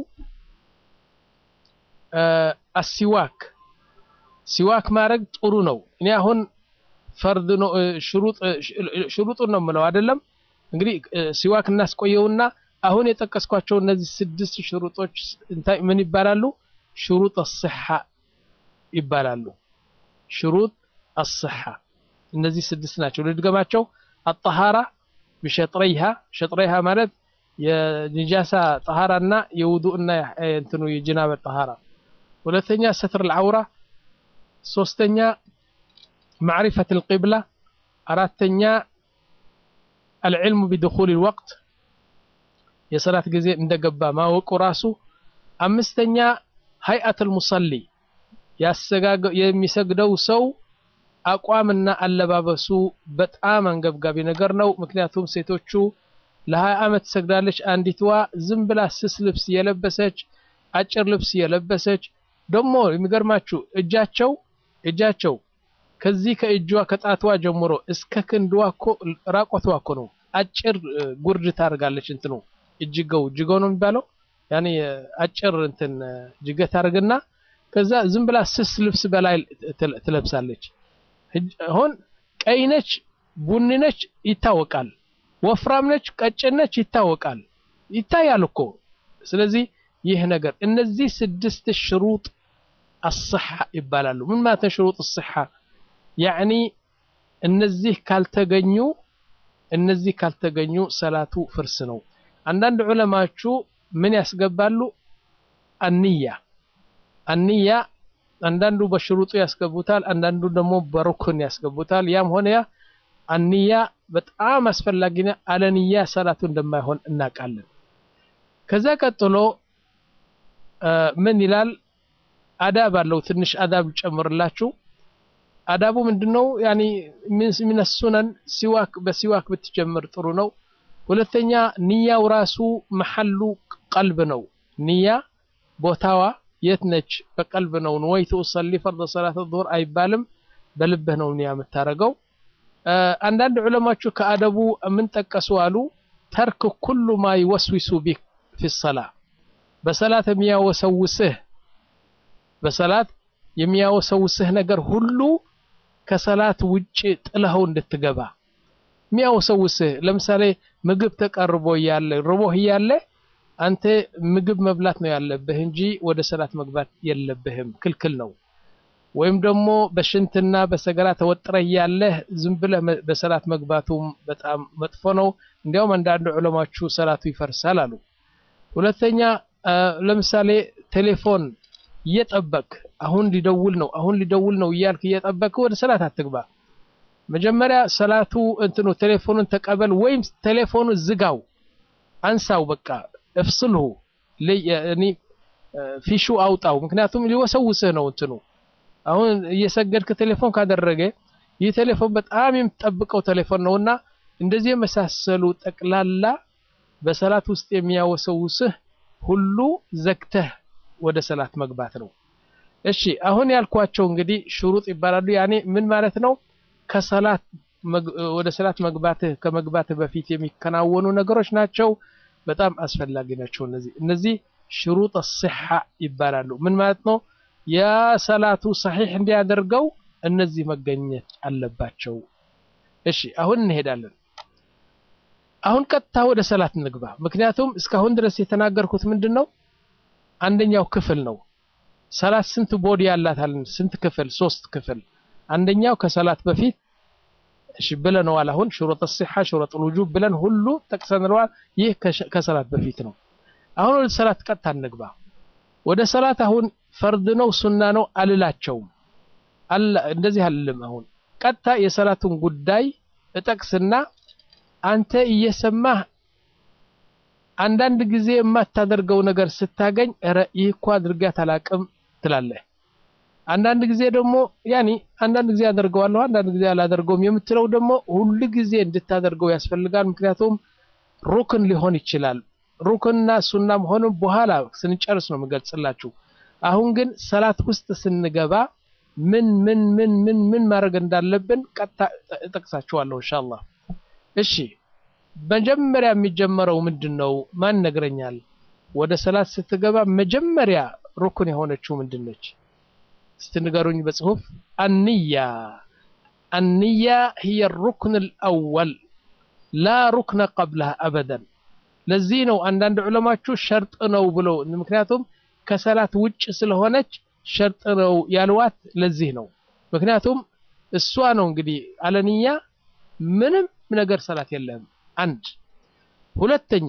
አሲዋክ ሲዋክ ማድረግ ጥሩ ነው። እኔ አሁን ፈርድ ነው ሽሩጥ ሽሩጡን ነው የምለው አይደለም። እንግዲህ ሲዋክ እናስቆየውና አሁን የጠቀስኳቸው እነዚህ ስድስት ሽሩጦች እንታይ ምን ይባላሉ? ሽሩጥ አስሐ ይባላሉ። ሽሩጥ አስሐ እነዚህ ስድስት ናቸው። ልድገማቸው። አጠሃራ ብሸጥረይሃ ሸጥረይሃ ማለት የኒጃሳ ጠሃራና የውዱእና እንትኑ የጅናበ ጠሃራ። ሁለተኛ ሰትር ልዓውራ፣ ሶስተኛ ማዕሪፈት ልቂብላ፣ አራተኛ አልዕልሙ ቢድኹል ልወቅት የሰላት ጊዜ እንደገባ ማወቁ ራሱ፣ አምስተኛ ሀይአት ልሙሰሊ የሚሰግደው ሰው አቋምና አለባበሱ በጣም አንገብጋቢ ነገር ነው። ምክንያቱም ሴቶቹ ለሀያ ዓመት ትሰግዳለች። አንዲትዋ ዝም ብላ ስስ ልብስ የለበሰች አጭር ልብስ የለበሰች ደግሞ የሚገርማችሁ እጃቸው እጃቸው ከዚህ ከእጇ ከጣትዋ ጀምሮ እስከ ክንድዋ እኮ ራቆትዋ እኮ ነው። አጭር ጉርድ ታደርጋለች። እንትኑ እጅገው እጅገው ነው የሚባለው ያኔ አጭር እንትን ጅገ ታደርግና ከዛ ዝም ብላ ስስ ልብስ በላይ ትለብሳለች። አሁን ቀይ ነች፣ ቡኒ ነች ይታወቃል። ወፍራም ነች፣ ቀጭን ነች ይታወቃል። ይታያል እኮ። ስለዚህ ይህ ነገር እነዚህ ስድስት ሽሩጥ አስሐ ይባላሉ። ምን ማለት ነው? ሽሩጥ አስሐ ያዕኒ እነዚህ ካልተገኙ እነዚህ ካልተገኙ ሰላቱ ፍርስ ነው። አንዳንድ ዑለማዎቹ ምን ያስገባሉ? አንያ አንያ አንዳንዱ በሽሩጡ ያስገቡታል፣ አንዳንዱ ደግሞ በሩክን ያስገቡታል። ያም ሆነ ያ አንያ በጣም አስፈላጊና አለንያ ሰላቱ እንደማይሆን እናውቃለን። ከዛ ቀጥሎ ምን ይላል? አዳብ አለው። ትንሽ አዳብ ጨምርላችሁ። አዳቡ ምንድነው? ያኒ ሚነሱነን ሲዋክ በሲዋክ ብትጀምር ጥሩ ነው። ሁለተኛ ንያው ራሱ መሐሉ ቀልብ ነው። ንያ ቦታዋ የት ነች? በቀልብ ነው። ነወይቱ ኡሰሊ ፈርደ ሰላት ዙሁር አይባልም። በልብህ ነው ንያ የምታረገው። አንዳንድ ዑለማዎቹ ከአደቡ ምን ጠቀሱ አሉ? ተርክ ኩሉ ማ ይወስዊሱ ቢክ ፊ ሰላ በሰላት የሚያወሰውስህ በሰላት የሚያወሰውስህ ነገር ሁሉ ከሰላት ውጭ ጥለኸው እንድትገባ የሚያወሰውስህ ለምሳሌ ምግብ ተቀርቦ እያለ ርቦህ እያለ አንተ ምግብ መብላት ነው ያለብህ እንጂ ወደ ሰላት መግባት የለብህም፣ ክልክል ነው። ወይም ደግሞ በሽንትና በሰገራ ተወጥረህ እያለህ ዝም ብለህ በሰላት መግባቱም በጣም መጥፎ ነው። እንዲያውም አንዳንድ ዑለማዎቹ ሰላቱ ይፈርሳል አሉ። ሁለተኛ ለምሳሌ ቴሌፎን እየጠበቅ አሁን ሊደውል ነው አሁን ሊደውል ነው እያልክ እየጠበቅ ወደ ሰላት አትግባ። መጀመሪያ ሰላቱ እንትኑ ቴሌፎኑን ተቀበል ወይም ቴሌፎኑ ዝጋው፣ አንሳው፣ በቃ እፍስልሁ ፊሹ አውጣው። ምክንያቱም ሊወሰውስህ ነው እንትኑ አሁን እየሰገድክ ቴሌፎን ካደረገ ይህ ቴሌፎን በጣም የምትጠብቀው ቴሌፎን ነውና እንደዚህ የመሳሰሉ ጠቅላላ በሰላት ውስጥ የሚያወሰውስህ ሁሉ ዘግተህ ወደ ሰላት መግባት ነው። እሺ አሁን ያልኳቸው እንግዲህ ሽሩጥ ይባላሉ። ያኔ ምን ማለት ነው? ከሰላት ወደ ሰላት መግባትህ ከመግባትህ በፊት የሚከናወኑ ነገሮች ናቸው። በጣም አስፈላጊ ናቸው። እነዚህ እነዚህ ሽሩጥ ሲሐ ይባላሉ። ምን ማለት ነው? የሰላቱ ሰሒሕ እንዲያደርገው እነዚህ መገኘት አለባቸው። እሺ አሁን እንሄዳለን። አሁን ቀጥታ ወደ ሰላት እንግባ። ምክንያቱም እስካሁን ድረስ የተናገርኩት ምንድን ነው? አንደኛው ክፍል ነው። ሰላት ስንት ቦዲ ያላታል? ስንት ክፍል? ሶስት ክፍል። አንደኛው ከሰላት በፊት እሺ ብለነዋል። አሁን ሽሩጥ ሲሐ ሽሩጥ ውጁብ ብለን ሁሉ ጠቅሰንለዋል። ይህ ከሰላት በፊት ነው። አሁን ወደ ሰላት ቀጥታ እንግባ። ወደ ሰላት አሁን ፈርድ ነው ሱና ነው አልላቸውም። እንደዚህ አልልም። አሁን ቀጥታ የሰላቱን ጉዳይ እጠቅስና አንተ እየሰማህ አንዳንድ ጊዜ የማታደርገው ነገር ስታገኝ ኧረ ይህ እኮ አድርጋት አላቅም ትላለህ። አንዳንድ ጊዜ ደግሞ ያኒ አንዳንድ ጊዜ አደርገዋለሁ አንዳንድ ጊዜ አላደርገውም የምትለው ደግሞ ሁል ጊዜ እንድታደርገው ያስፈልጋል። ምክንያቱም ሩክን ሊሆን ይችላል። ሩክንና ሱና መሆኑን በኋላ ስንጨርስ ነው የምገልጽላችሁ። አሁን ግን ሰላት ውስጥ ስንገባ ምን ምን ምን ምን ምን ማድረግ እንዳለብን ቀጥታ እጠቅሳችኋለሁ ኢንሻአላህ። እሺ መጀመሪያ የሚጀመረው ምንድን ነው? ማን ነግረኛል? ወደ ሰላት ስትገባ መጀመሪያ ሩክን የሆነችው ምንድን ነች? እስቲ ንገሩኝ በጽሁፍ። አንያ አንያ هي الركن الأول لا ركن قبلها أبدا ለዚህ ነው አንዳንድ ዑለማችሁ ሸርጥ ነው ብለው ምክንያቱም ከሰላት ውጭ ስለሆነች ሸርጥ ነው ያልዋት ለዚህ ነው። ምክንያቱም እሷ ነው እንግዲህ አለንያ ምንም ነገር ሰላት የለም። አንድ ሁለተኛ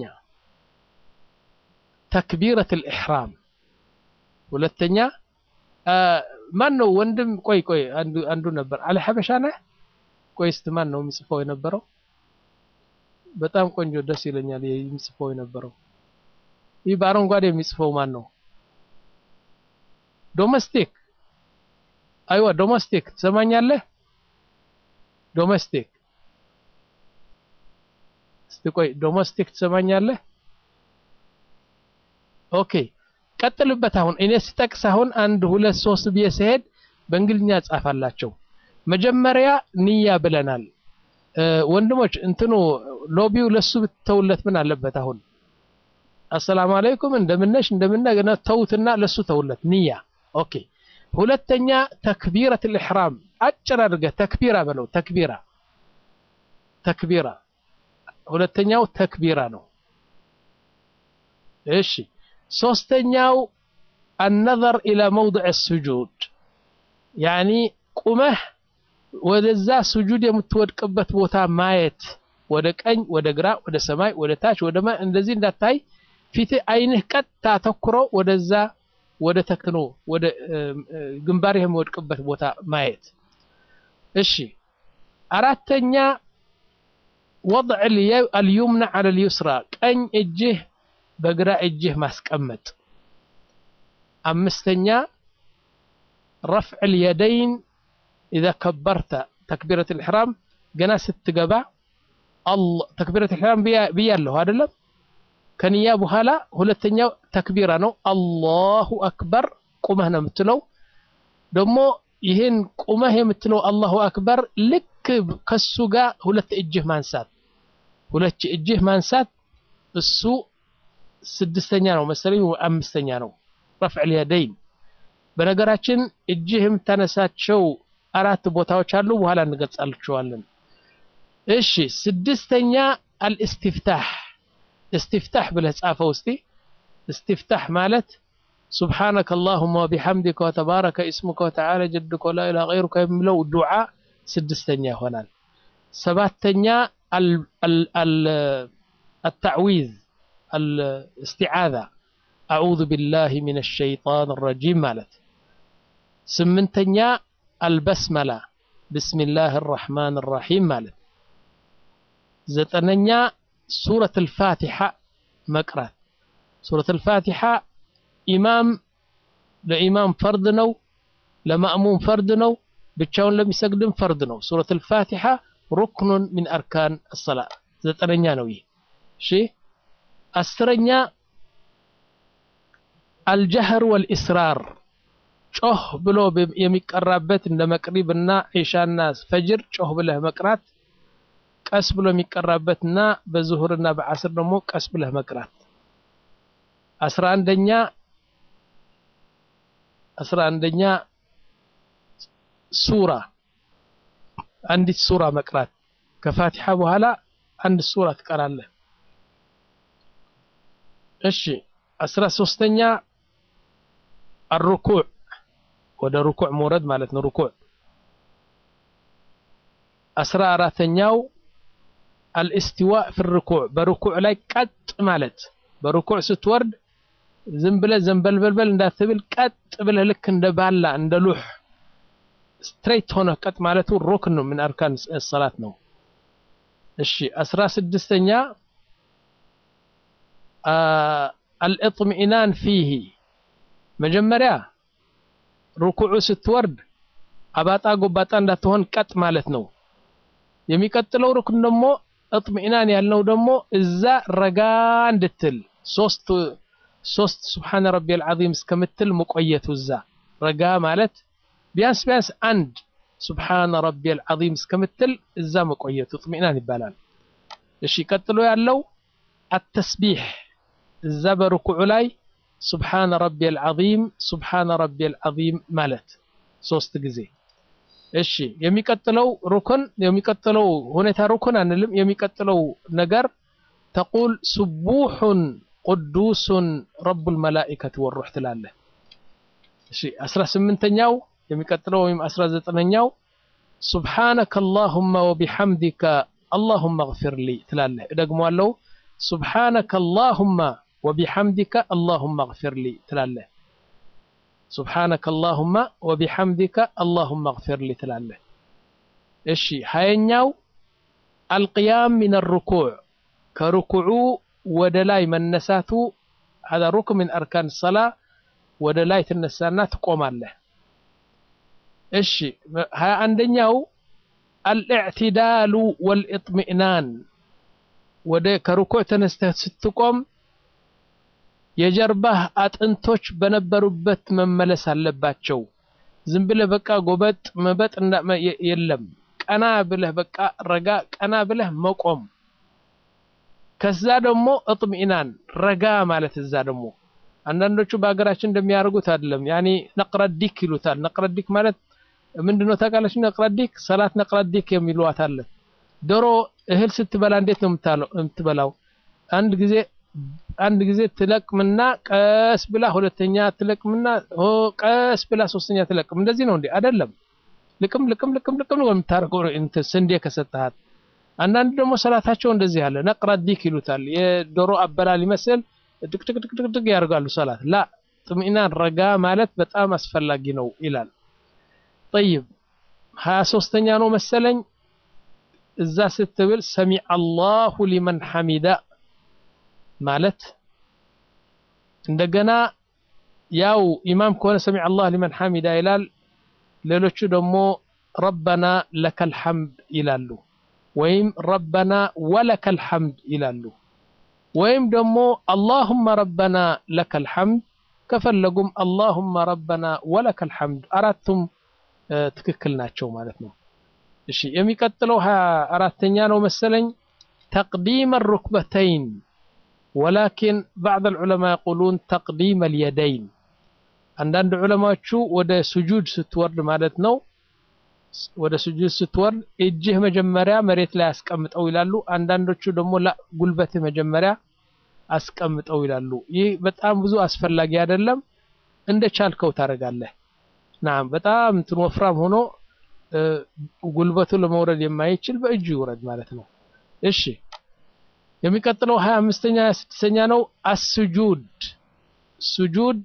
ተክቢረቱል ኢሕራም ሁለተኛ ማን ነው ወንድም? ቆይ ቆይ አንዱ አንዱ ነበር አለ ሐበሻ ነህ? ቆይ እስቲ ማን ነው የሚጽፈው የነበረው? በጣም ቆንጆ ደስ ይለኛል የሚጽፈው የነበረው። ይህ በአረንጓዴ የሚጽፈው ማን ነው? ዶሜስቲክ አይዋ ዶሜስቲክ ትሰማኛለህ? ዶሜስቲክ እስቲ ቆይ ዶሜስቲክ ትሰማኛለህ? ኦኬ ቀጥልበት። አሁን እኔ ስጠቅስ አሁን አንድ ሁለት ሶስት ብዬ ስሄድ በእንግሊዝኛ ጻፋላቸው። መጀመሪያ ንያ ብለናል። ወንድሞች እንትኑ ሎቢው ለሱ ብትተውለት ምን አለበት? አሁን አሰላሙ አለይኩም እንደምነሽ እንደምነ ተውትና ለሱ ተውለት ንያ ኦኬ ሁለተኛ ተክቢረት ልሕራም አጭር አድርገህ ተክቢራ በለው ተክቢራ ተክቢራ ሁለተኛው ተክቢራ ነው እሺ ሶስተኛው አነዘር ኢላ መውضዕ ስጁድ ያኒ ቁመህ ወደዛ ስጁድ የምትወድቅበት ቦታ ማየት ወደ ቀኝ ወደ ግራ ወደ ሰማይ ወደ ታች ወደ ማይ እንደዚህ እንዳታይ ፊት አይንህ ቀጥታ አተኩሮ ወደዛ ወደ ተክኖ ወደ ግንባር የሚወድቅበት ቦታ ማየት። እሺ አራተኛ ወضዕ አልዩምና ዐለ ልዩስራ ቀኝ እጅህ በግራ እጅህ ማስቀመጥ። አምስተኛ ረፍዕ ልየደይን ኢዛ ከበርተ ተክቢረት ልሕራም ገና ስትገባ ተክቢረት ልሕራም ብያለሁ አይደለም? ከንያ በኋላ ሁለተኛው ተክቢራ ነው። አላሁ አክበር ቁመህ ነው የምትለው። ደግሞ ይህን ቁመህ የምትለው አላሁ አክበር ልክ ከሱ ጋር ሁለት እጅህ ማንሳት ሁለት እጅህ ማንሳት እሱ ስድስተኛ ነው መሰለኝ አምስተኛ ነው። ረፍዕ ልየደይን በነገራችን እጅህ የምታነሳቸው አራት ቦታዎች አሉ። በኋላ እንገልጻልቸዋለን። እሺ ስድስተኛ አልእስትፍታህ استفتاح ብለህ ጻፈው እስቲ استفتاح ማለት سبحانك اللهم وبحمدك وتبارك اسمك وتعالى جدك ولا إله غيرك የሚለው ዱዓ ስድስተኛ ይሆናል። ሰባተኛ التعويذ الاستعاذة أعوذ بالله من الشيطان الرجيم ማለት ስምንተኛ البسملة بسم الله الرحمن الرحيم ማለት ዘጠነኛ ሱረት አልፋቲሓ መቅራት። ሱረት አልፋቲሓ ኢማም ለኢማም ፈርድ ነው፣ ለማእሙም ፈርድ ነው፣ ብቻውን ለሚሰግድም ፈርድ ነው። ሱረት አልፋቲሓ ሩክኑን ሚን አርካን አሰላ ዘጠነኛ ነው ይህ። እሺ አስረኛ አልጀህር ወልኢስራር ጮህ ብሎ የሚቀራበት እንደ መቅሪብ እና ዒሻና ፈጅር ጮህ ብለህ መቅራት ቀስ ብሎ የሚቀራበትና በዙሁርና በዓስር ደግሞ ቀስ ብለህ መቅራት። አስራ አንደኛ አስራ አንደኛ ሱራ አንዲት ሱራ መቅራት ከፋቲሓ በኋላ አንድ ሱራ ትቀራለህ። እሺ አስራ ሶስተኛ አርኩዕ ወደ ሩኩዕ መውረድ ማለት ነው። ሩኩዕ አስራ አራተኛው አልእስቲዋእ ፊ ርኩዕ በርኩዕ ላይ ቀጥ ማለት በርኩዕ ስትወርድ ዝም ብለህ ዘንበልበልበል እንዳትብል ቀጥ ብለህ ልክ እንደ ባላ እንደ ሉህ ስትሬት ሆነ ቀጥ ማለቱ ሩክን ነው ምን አርካን ሰላት ነው እሺ አስራ ስድስተኛ አልእጥሚኢናን ፊሂ መጀመሪያ ሩኩዑ ስትወርድ አባጣ ጎባጣ እንዳትሆን ቀጥ ማለት ነው የሚቀጥለው ሩክን ደግሞ እጥሚኢናን ያልነው ደግሞ እዛ ረጋ እንድትል ሶስት ሶስት ስብሓነ ረቢል ዓዚም እስከምትል መቆየቱ እዛ ረጋ ማለት ቢያንስ ቢያንስ አንድ ስብሓነ ረቢል ዓዚም እስከምትል እዛ መቆየቱ እጥሚኢናን ይባላል እሺ ቀጥሎ ያለው አተስቢሕ እዛ በርኩዑ ላይ ስብሓነ ረቢል ዓዚም ስብሓነ ረቢል ዓዚም ማለት ሶስት ጊዜ እሺ የሚቀጥለው ሩክን የሚቀጥለው ሁኔታ ሩክን አንልም የሚቀጥለው ነገር ተቁል ስቡሑን ቅዱሱን ረቡል መላኢከት ወሩሕ ትላለህ እሺ 18ኛው የሚቀጥለው ወይም 19ኛው ሱብሓነከ አላሁመ ወቢሐምዲከ አላሁመ እግፊር ሊ ትላለህ እደግመዋለሁ ሱብሓነከ አላሁመ ወቢሐምዲከ አላሁመ እግፊር ሊ ትላለህ ሱብሓነከ አላሁመ ወቢሐምዲከ አላሁመ እግፊር ሊ ትላለህ እሺ ሀየኛው አልቅያም ሚን ሩኩዕ ከሩኩዑ ወደ ላይ መነሳቱ هذا ركن من أركان الصلاة ወደ ላይ ትነሳና ትቆማለህ እሺ ሀያ አንደኛው አልእዕትዳሉ ወልእጥሚእናን ወደ ከሩኩዕ ተነስተህ ስትቆም የጀርባህ አጥንቶች በነበሩበት መመለስ አለባቸው ዝም ብለህ በቃ ጎበጥ መበጥ የለም ቀና ብለህ በቃ ረጋ ቀና ብለህ መቆም ከዛ ደግሞ እጥሚኢናን ረጋ ማለት እዛ ደግሞ አንዳንዶቹ በሀገራችን እንደሚያደርጉት አይደለም ያኔ ነቅረዲክ ይሉታል ነቅረዲክ ማለት ምንድነው ታውቃላችሁ ነቅረዲክ ሰላት ነቅረዲክ የሚሏት አለ ዶሮ እህል ስትበላ እንዴት ነው የምትበላው አንድ ጊዜ አንድ ጊዜ ትለቅምና ቀስ ብላ ሁለተኛ ትለቅምና ቀስ ብላ ሶስተኛ ትለቅም እንደዚህ ነው እንዴ አይደለም ልቅም ልቅም ልቅም ልቅም ነው የምታደርገው ስንዴ ከሰጠሃት አንዳንድ ደግሞ ሰላታቸው እንደዚህ ያለ ነቅረዲክ ይሉታል የዶሮ አበላል ይመስል ድቅድቅድቅድቅ ያደርጋሉ ሰላት ላ ጥምኢናን ረጋ ማለት በጣም አስፈላጊ ነው ይላል ጠይብ ሀያ ሶስተኛ ነው መሰለኝ እዛ ስትብል ሰሚዐ አላሁ ሊመን ሐሚዳ ማለት እንደገና ያው ኢማም ከሆነ ሰሚዐ አላህ ሊመን ሐሚዳ ይላል ሌሎቹ ደግሞ ረበና ለከል ሐምድ ይላሉ ወይም ረበና ወለከል ሐምድ ይላሉ ወይም ደግሞ አላሁመ ረበና ለከል ሐምድ ከፈለጉም አላሁመ ረበና ወለከል ሐምድ አራቱም ትክክል ናቸው ማለት ነው እሺ የሚቀጥለው ሀያ አራተኛ ነው መሰለኝ ተቅዲም ሩክበተይን ወላኪን ባዕድ ልዑለማ የቁሉን ተቅዲም ልየደይን አንዳንድ ዑለማዎቹ ወደ ስጁድ ስትወርድ ማለት ነው ወደ ስጁድ ስትወርድ እጅህ መጀመሪያ መሬት ላይ አስቀምጠው ይላሉ አንዳንዶቹ ደግሞ ጉልበትህ መጀመሪያ አስቀምጠው ይላሉ ይህ በጣም ብዙ አስፈላጊ አይደለም እንደ ቻልከው ታደርጋለህ ናም በጣም እንትን ወፍራም ሆኖ ጉልበቱ ለመውረድ የማይችል በእጁ ይውረድ ማለት ነው እሺ የሚቀጥለው ሀያ አምስተኛ ሀያ ስድስተኛ ነው አስጁድ ስጁድ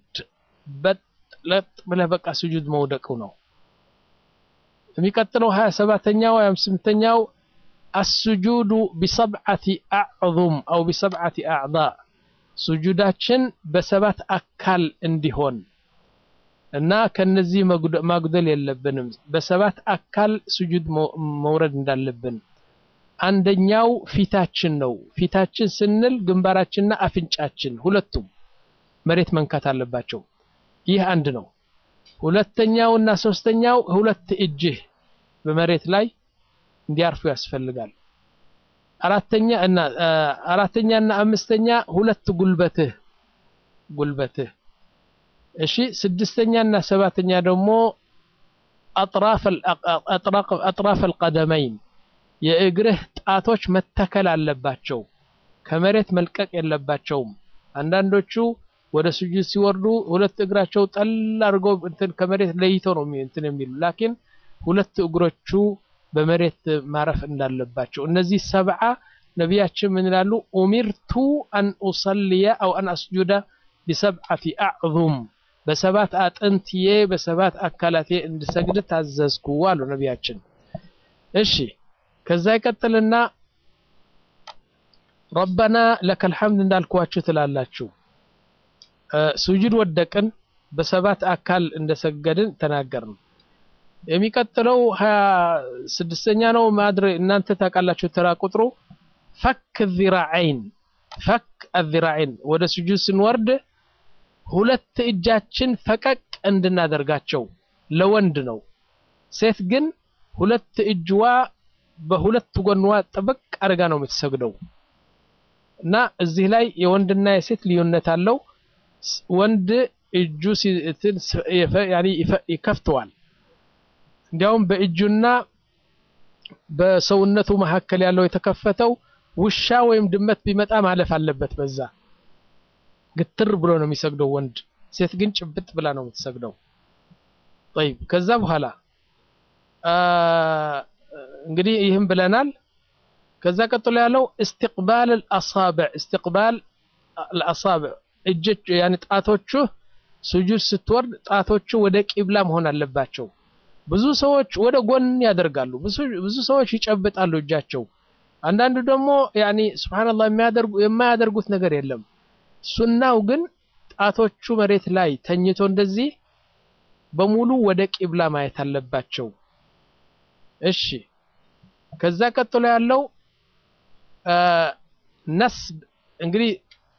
በጥለጥ ብለህ በቃ ስጁድ መውደቁ ነው የሚቀጥለው ሀያ ሰባተኛው ሀያ ስምንተኛው አስጁዱ ቢሰብዓቲ አዕዙም አው ቢሰብዓቲ አዕضاء ስጁዳችን በሰባት አካል እንዲሆን እና ከነዚህ ማጉደል የለብንም በሰባት አካል ስጁድ መውረድ እንዳለብን አንደኛው ፊታችን ነው ፊታችን ስንል ግንባራችንና አፍንጫችን ሁለቱም መሬት መንካት አለባቸው ይህ አንድ ነው ሁለተኛው እና ሶስተኛው ሁለት እጅህ በመሬት ላይ እንዲያርፉ ያስፈልጋል አራተኛ እና አራተኛ እና አምስተኛ ሁለት ጉልበትህ ጉልበትህ እሺ ስድስተኛ እና ሰባተኛ ደግሞ አጥራፍ አጥራፍ القدمين የእግርህ ጣቶች መተከል አለባቸው ከመሬት መልቀቅ የለባቸውም አንዳንዶቹ ወደ ስጁድ ሲወርዱ ሁለት እግራቸው ጠል አድርገው እንትን ከመሬት ለይተው ነው እንትን የሚሉ ላኪን ሁለት እግሮቹ በመሬት ማረፍ እንዳለባቸው እነዚህ ሰብዓ ነቢያችን ምን ይላሉ ኡሚርቱ አን ኡሰልየ አው አን አስጁደ ቢሰብዓቲ አዕዙም በሰባት አጥንትዬ በሰባት አካላቴ እንድሰግድ ታዘዝኩ አሉ ነቢያችን። እሺ ከዛ ይቀጥልና ረበና ለከል ሐምድ እንዳልኳችሁ ትላላችሁ። ሱጁድ ወደቅን፣ በሰባት አካል እንደሰገድን ተናገርን። የሚቀጥለው ሀያ ስድስተኛ ነው ማድረ እናንተ ታውቃላችሁ ተራ ቁጥሩ ፈክ ዚራዐይን ፈክ አዚራዐይን ወደ ሱጁድ ስንወርድ ሁለት እጃችን ፈቀቅ እንድናደርጋቸው ለወንድ ነው። ሴት ግን ሁለት እጅዋ በሁለት ጎንዋ ጥብቅ አድርጋ ነው የምትሰግደው እና እዚህ ላይ የወንድና የሴት ልዩነት አለው። ወንድ እጁ ይከፍተዋል። እንዲያውም በእጁና በሰውነቱ መካከል ያለው የተከፈተው ውሻ ወይም ድመት ቢመጣ ማለፍ አለበት። በዛ ግትር ብሎ ነው የሚሰግደው ወንድ። ሴት ግን ጭብጥ ብላ ነው የምትሰግደው። ጠይብ ከዛ በኋላ እንግዲህ ይህም ብለናል። ከዛ ቀጥሎ ያለው እስትቅባል አልአሳብዕ እስትቅባል አልአሳብዕ እጆች ያኔ ጣቶቹ ሱጁድ ስትወርድ ጣቶቹ ወደ ቂብላ መሆን አለባቸው። ብዙ ሰዎች ወደ ጎን ያደርጋሉ። ብዙ ሰዎች ይጨብጣሉ እጃቸው። አንዳንዱ ደግሞ ያኒ ሱብሃንአላህ የሚያደርጉ የማያደርጉት ነገር የለም። ሱናው ግን ጣቶቹ መሬት ላይ ተኝቶ እንደዚህ በሙሉ ወደ ቂብላ ማየት አለባቸው። እሺ ከዛ ቀጥሎ ያለው ነስብ እንግዲህ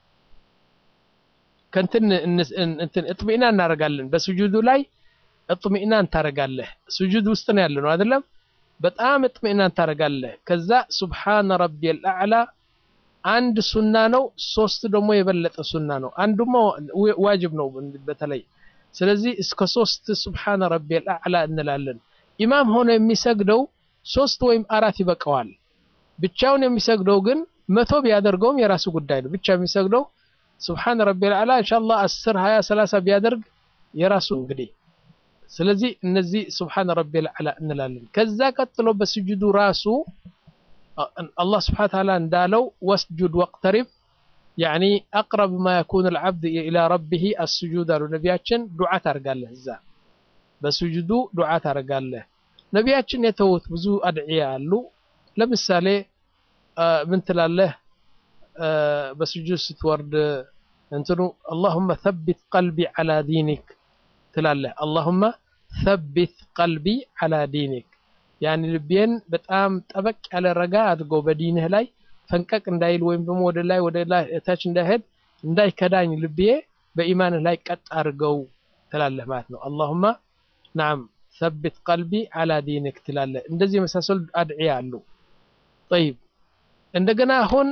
ከንትን እንትን እጥሚና እናደርጋለን። በሱጁዱ ላይ እጥሚናን ታደርጋለህ። ሱጁድ ውስጥ ነው ያለ ነው አይደለም? በጣም እጥሚናን ታደርጋለህ። ከዛ ሱብሃነ ረቢየል አዕላ አንድ ሱና ነው፣ ሶስት ደግሞ የበለጠ ሱና ነው። አንዱማ ዋጅብ ነው በተለይ ስለዚህ እስከ ሶስት ሱብሃነ ረቢየል አዕላ እንላለን። ኢማም ሆኖ የሚሰግደው ሶስት ወይም አራት ይበቃዋል። ብቻውን የሚሰግደው ግን መቶ ቢያደርገውም የራሱ ጉዳይ ነው። ብቻ የሚሰግደው ሱብሃነ ረቢየል አዕላ ኢንሻአላህ 10 20 30 ቢያደርግ የራሱ እንግዲህ ስለዚህ እነዚህ ሱብሃነ ረቢየል አዕላ እንላለን። ከዛ ቀጥሎ በስጁዱ ራሱ አላህ ስብሐነ ወተዓላ እንዳለው ወስጁድ ወቅተሪብ ያኒ አቅረብ ማ የኩኑ አልዓብድ ኢላ ረቢሂ አስጁድ አሉ ነቢያችን። ዱዓ ታደርጋለህ እዛ በስጁዱ ዱዓ ታደርጋለህ። ነቢያችን የተውት ብዙ አድዕያ አሉ። ለምሳሌ ምን ትላለህ በስጁድ ስትወርድ እንትኑ አላሁመ ተቢት ቀልቢ ዐላ ዲኒክ ትላለህ። አላሁመ ተቢት ቀልቢ ዐላ ዲኒክ ያኒ ልቤን በጣም ጠበቅ ያለ ረጋ አድርገው በዲንህ ላይ ፈንቀቅ እንዳይል ወይም ደግሞ ወደ ላይ ወደ ላይ እታች እንዳይሄድ እንዳይከዳኝ ልቤ በኢማንህ ላይ ቀጥ አድርገው ትላለህ ማለት ነው። አላሁመ ናም ሰቢት ቀልቢ ዐላ ዲንክ ትላለህ። እንደዚህ የመሳሰሉ አድዕያ አሉ። ጠይብ እንደገና አሁን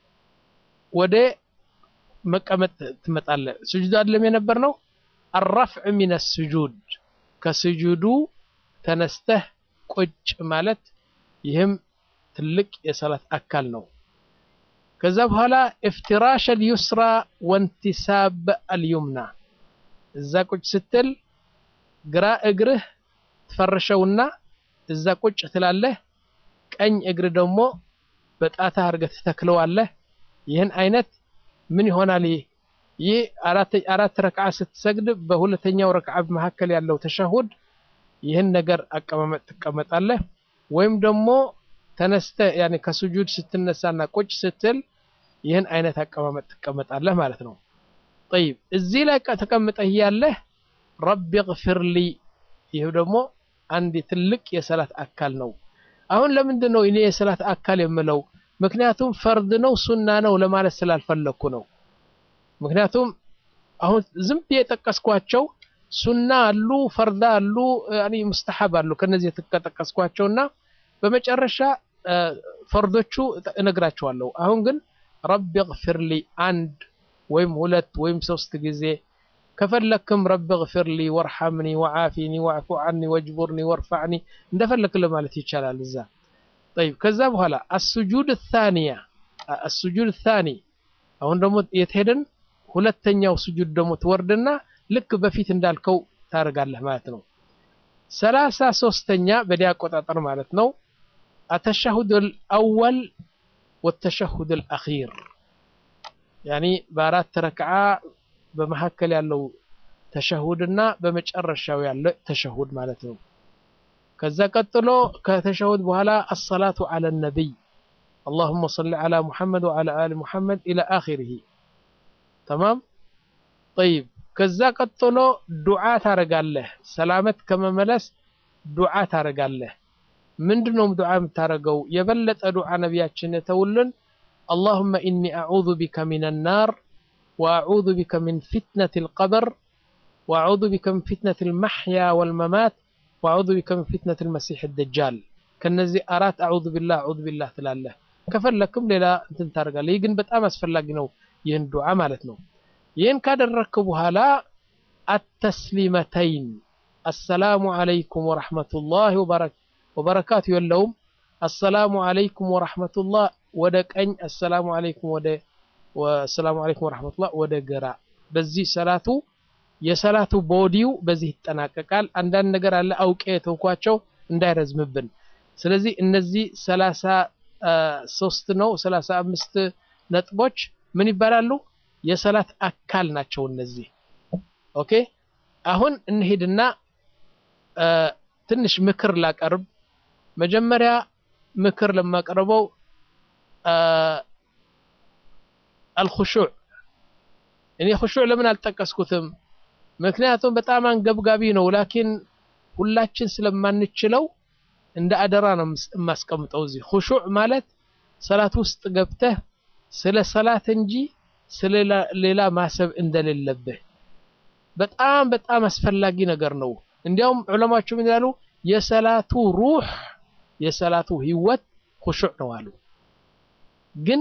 ወደ መቀመጥ ትመጣለህ። ስጁድ አይደለም የነበር ነው። አረፍዕ ሚነ ስጁድ ከስጁዱ ተነስተህ ቁጭ ማለት ይህም ትልቅ የሰላት አካል ነው። ከዛ በኋላ እፍትራሽ አልዩስራ ወንቲሳብ አልዩምና እዛ ቁጭ ስትል ግራ እግርህ ትፈርሸውና እዛ ቁጭ ትላለህ። ቀኝ እግር ደግሞ በጣትህ አድርገህ ትተክለዋለህ። ይህን አይነት ምን ይሆናል? ይህ ይህ አራት ረክዓ ስትሰግድ በሁለተኛው ረክዓ መካከል ያለው ተሸሁድ ይህን ነገር አቀማመጥ ትቀመጣለህ። ወይም ደግሞ ተነስተህ ያኔ ከሱጁድ ስትነሳና ቁጭ ስትል ይህን አይነት አቀማመጥ ትቀመጣለህ ማለት ነው። ጠይብ እዚህ ላይ ተቀምጠህ ያለህ ረቢ ግፊርሊ ይህ ደግሞ አንድ ትልቅ የሰላት አካል ነው። አሁን ለምንድን ነው እኔ የሰላት አካል የምለው? ምክንያቱም ፈርድ ነው ሱና ነው ለማለት ስላልፈለግኩ ነው። ምክንያቱም አሁን ዝም ብዬ የጠቀስኳቸው ሱና አሉ፣ ፈርዳ አሉ፣ ያኒ ሙስተሐብ አሉ። ከነዚህ የተጠቀስኳቸውና በመጨረሻ ፈርዶቹ እነግራቸዋለሁ። አሁን ግን ረቢ ግፊርሊ አንድ ወይም ሁለት ወይም ሶስት ጊዜ ከፈለክም ረቢ ግፊርሊ ወርሐምኒ ወዓፊኒ ወዕፉ ዐኒ ወጅቡርኒ ወርፈዕኒ እንደፈለክ ለማለት ይቻላል እዛ ጠይብ ከዛ በኋላ አስጁድ ታኒያ አስጁድ ታኒ አሁን ደግሞ የትሄድን ሁለተኛው ስጁድ ደግሞ ትወርድና ልክ በፊት እንዳልከው ታደርጋለህ ማለት ነው። ሰላሳ ሶስተኛ በዲያ አቆጣጠር ማለት ነው። አተሸሁድ አልአወል ወተሸሁድ አልአኺር ያኒ በአራት ረክዓ በመካከል ያለው ተሸሁድና በመጨረሻው ያለ ተሸሁድ ማለት ነው። ከዛ ቀጥሎ ከተሸሁድ በኋላ አሰላቱ አለ ነቢይ አላሁመ ሰሊ አላ ሙሐመድ ወአላ አሊ ሙሐመድ ኢላ አኺሪሂ ተማም ጠይብ። ከዛ ቀጥሎ ዱዓ ታረጋለህ። ሰላመት ከመመለስ ዱዓ ታረጋለህ። ምንድነው ዱዓ የምታረገው? የበለጠ ዱዓ ነቢያችን የተውልን አላሁመ ኢኒ አዑዙ ቢከ ሚን ናር ወአዑዙ ቢከ ሚን ፊትነት ልቀብር ወአዑዙ ቢከ ሚን ፊትነት ልመሕያ ወልመማት ወአዑዙ ቢከ ሚን ፊትነት ልመሲሕ ደጃል። ከነዚህ አራት አዑዙ ቢላህ አዑዙ ቢላህ ትላለህ። ከፈለክም ሌላ እንትን ታደርጋለህ። ይህ ግን በጣም አስፈላጊ ነው፣ ይህን ዱዓ ማለት ነው። ይህን ካደረግክ በኋላ አተስሊመተይን አሰላሙ ዓለይኩም ወረሕመቱላህ ወበረካቱ የለውም። አሰላሙ ዓለይኩም ወረሕመቱላህ ወደ ቀኝ፣ አሰላሙ ዓለይኩም ወደ አሰላሙ ዓለይኩም ወረሕመቱላህ ወደ ግራ። በዚህ ሰላቱ የሰላቱ ቦዲው በዚህ ይጠናቀቃል። አንዳንድ ነገር አለ አውቄ የተውኳቸው እንዳይረዝምብን። ስለዚህ እነዚህ ሰላሳ ሶስት ነው ሰላሳ አምስት ነጥቦች ምን ይባላሉ? የሰላት አካል ናቸው እነዚህ። ኦኬ አሁን እንሂድና ትንሽ ምክር ላቀርብ። መጀመሪያ ምክር ለማቀርበው አልኹሹዕ። እኔ ኹሹዕ ለምን አልጠቀስኩትም? ምክንያቱም በጣም አንገብጋቢ ነው። ላኪን ሁላችን ስለማንችለው እንደ አደራ ነው የማስቀምጠው እዚህ። ኹሹዕ ማለት ሰላት ውስጥ ገብተህ ስለ ሰላት እንጂ ስለ ሌላ ማሰብ እንደሌለብህ በጣም በጣም አስፈላጊ ነገር ነው። እንዲያውም ዑለማዎቹ ምን ይላሉ? የሰላቱ ሩህ የሰላቱ ህይወት ኹሹዕ ነው አሉ። ግን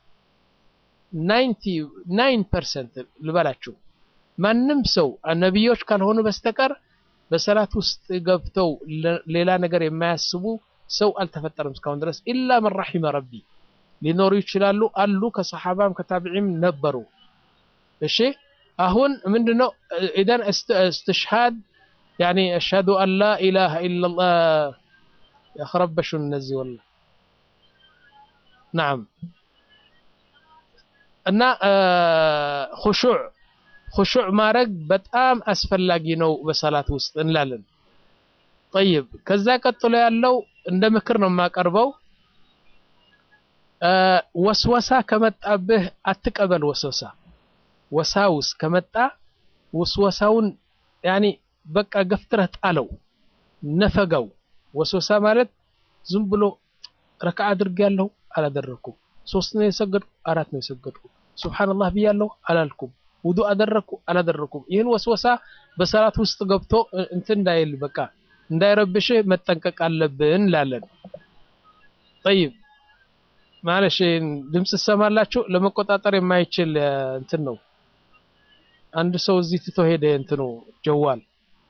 ናይንቲ ናይን ፐርሰንት ልበላችሁ ማንም ሰው ነቢዮች ካልሆኑ በስተቀር በሰላት ውስጥ ገብተው ሌላ ነገር የማያስቡ ሰው አልተፈጠረም እስካሁን ድረስ ኢላ መን ረሒመ ረቢ ሊኖሩ ይችላሉ አሉ ከሰሓባም ከታቢዒም ነበሩ እሺ አሁን ምንድነው ኢደን እስትሽሃድ ያኒ አሽሀዱ አን ላ ኢላሃ ኢላላህ ያኸረበሹን እነዚህ ወላ ናም እና ኹሹዕ ኹሹዕ ማድረግ በጣም አስፈላጊ ነው በሰላት ውስጥ እንላለን። ጠይብ ከዛ ቀጥሎ ያለው እንደ ምክር ነው የማቀርበው። ወስወሳ ከመጣብህ አትቀበል። ወስወሳ ወሳውስ ከመጣ ወስወሳውን ያኒ በቃ ገፍትረህ ጣለው፣ ነፈጋው። ወስወሳ ማለት ዝም ብሎ ረክዓ አድርጌያለሁ አላደረኩም፣ ሶስት ነው የሰገድኩ አራት ነው የሰገድኩ፣ ሱብሓነላህ ብያለሁ አላልኩም ውዱ አደረግኩ አላደረኩም። ይህን ወስወሳ በሰላት ውስጥ ገብቶ እንትን እንዳይል በቃ እንዳይረብሽህ መጠንቀቅ አለብን እንላለን። ጠይብ ማለሽ ድምፅ ትሰማላችሁ። ለመቆጣጠር የማይችል እንትን ነው። አንድ ሰው እዚህ ትቶ ሄደ። እንትኑ ጀዋል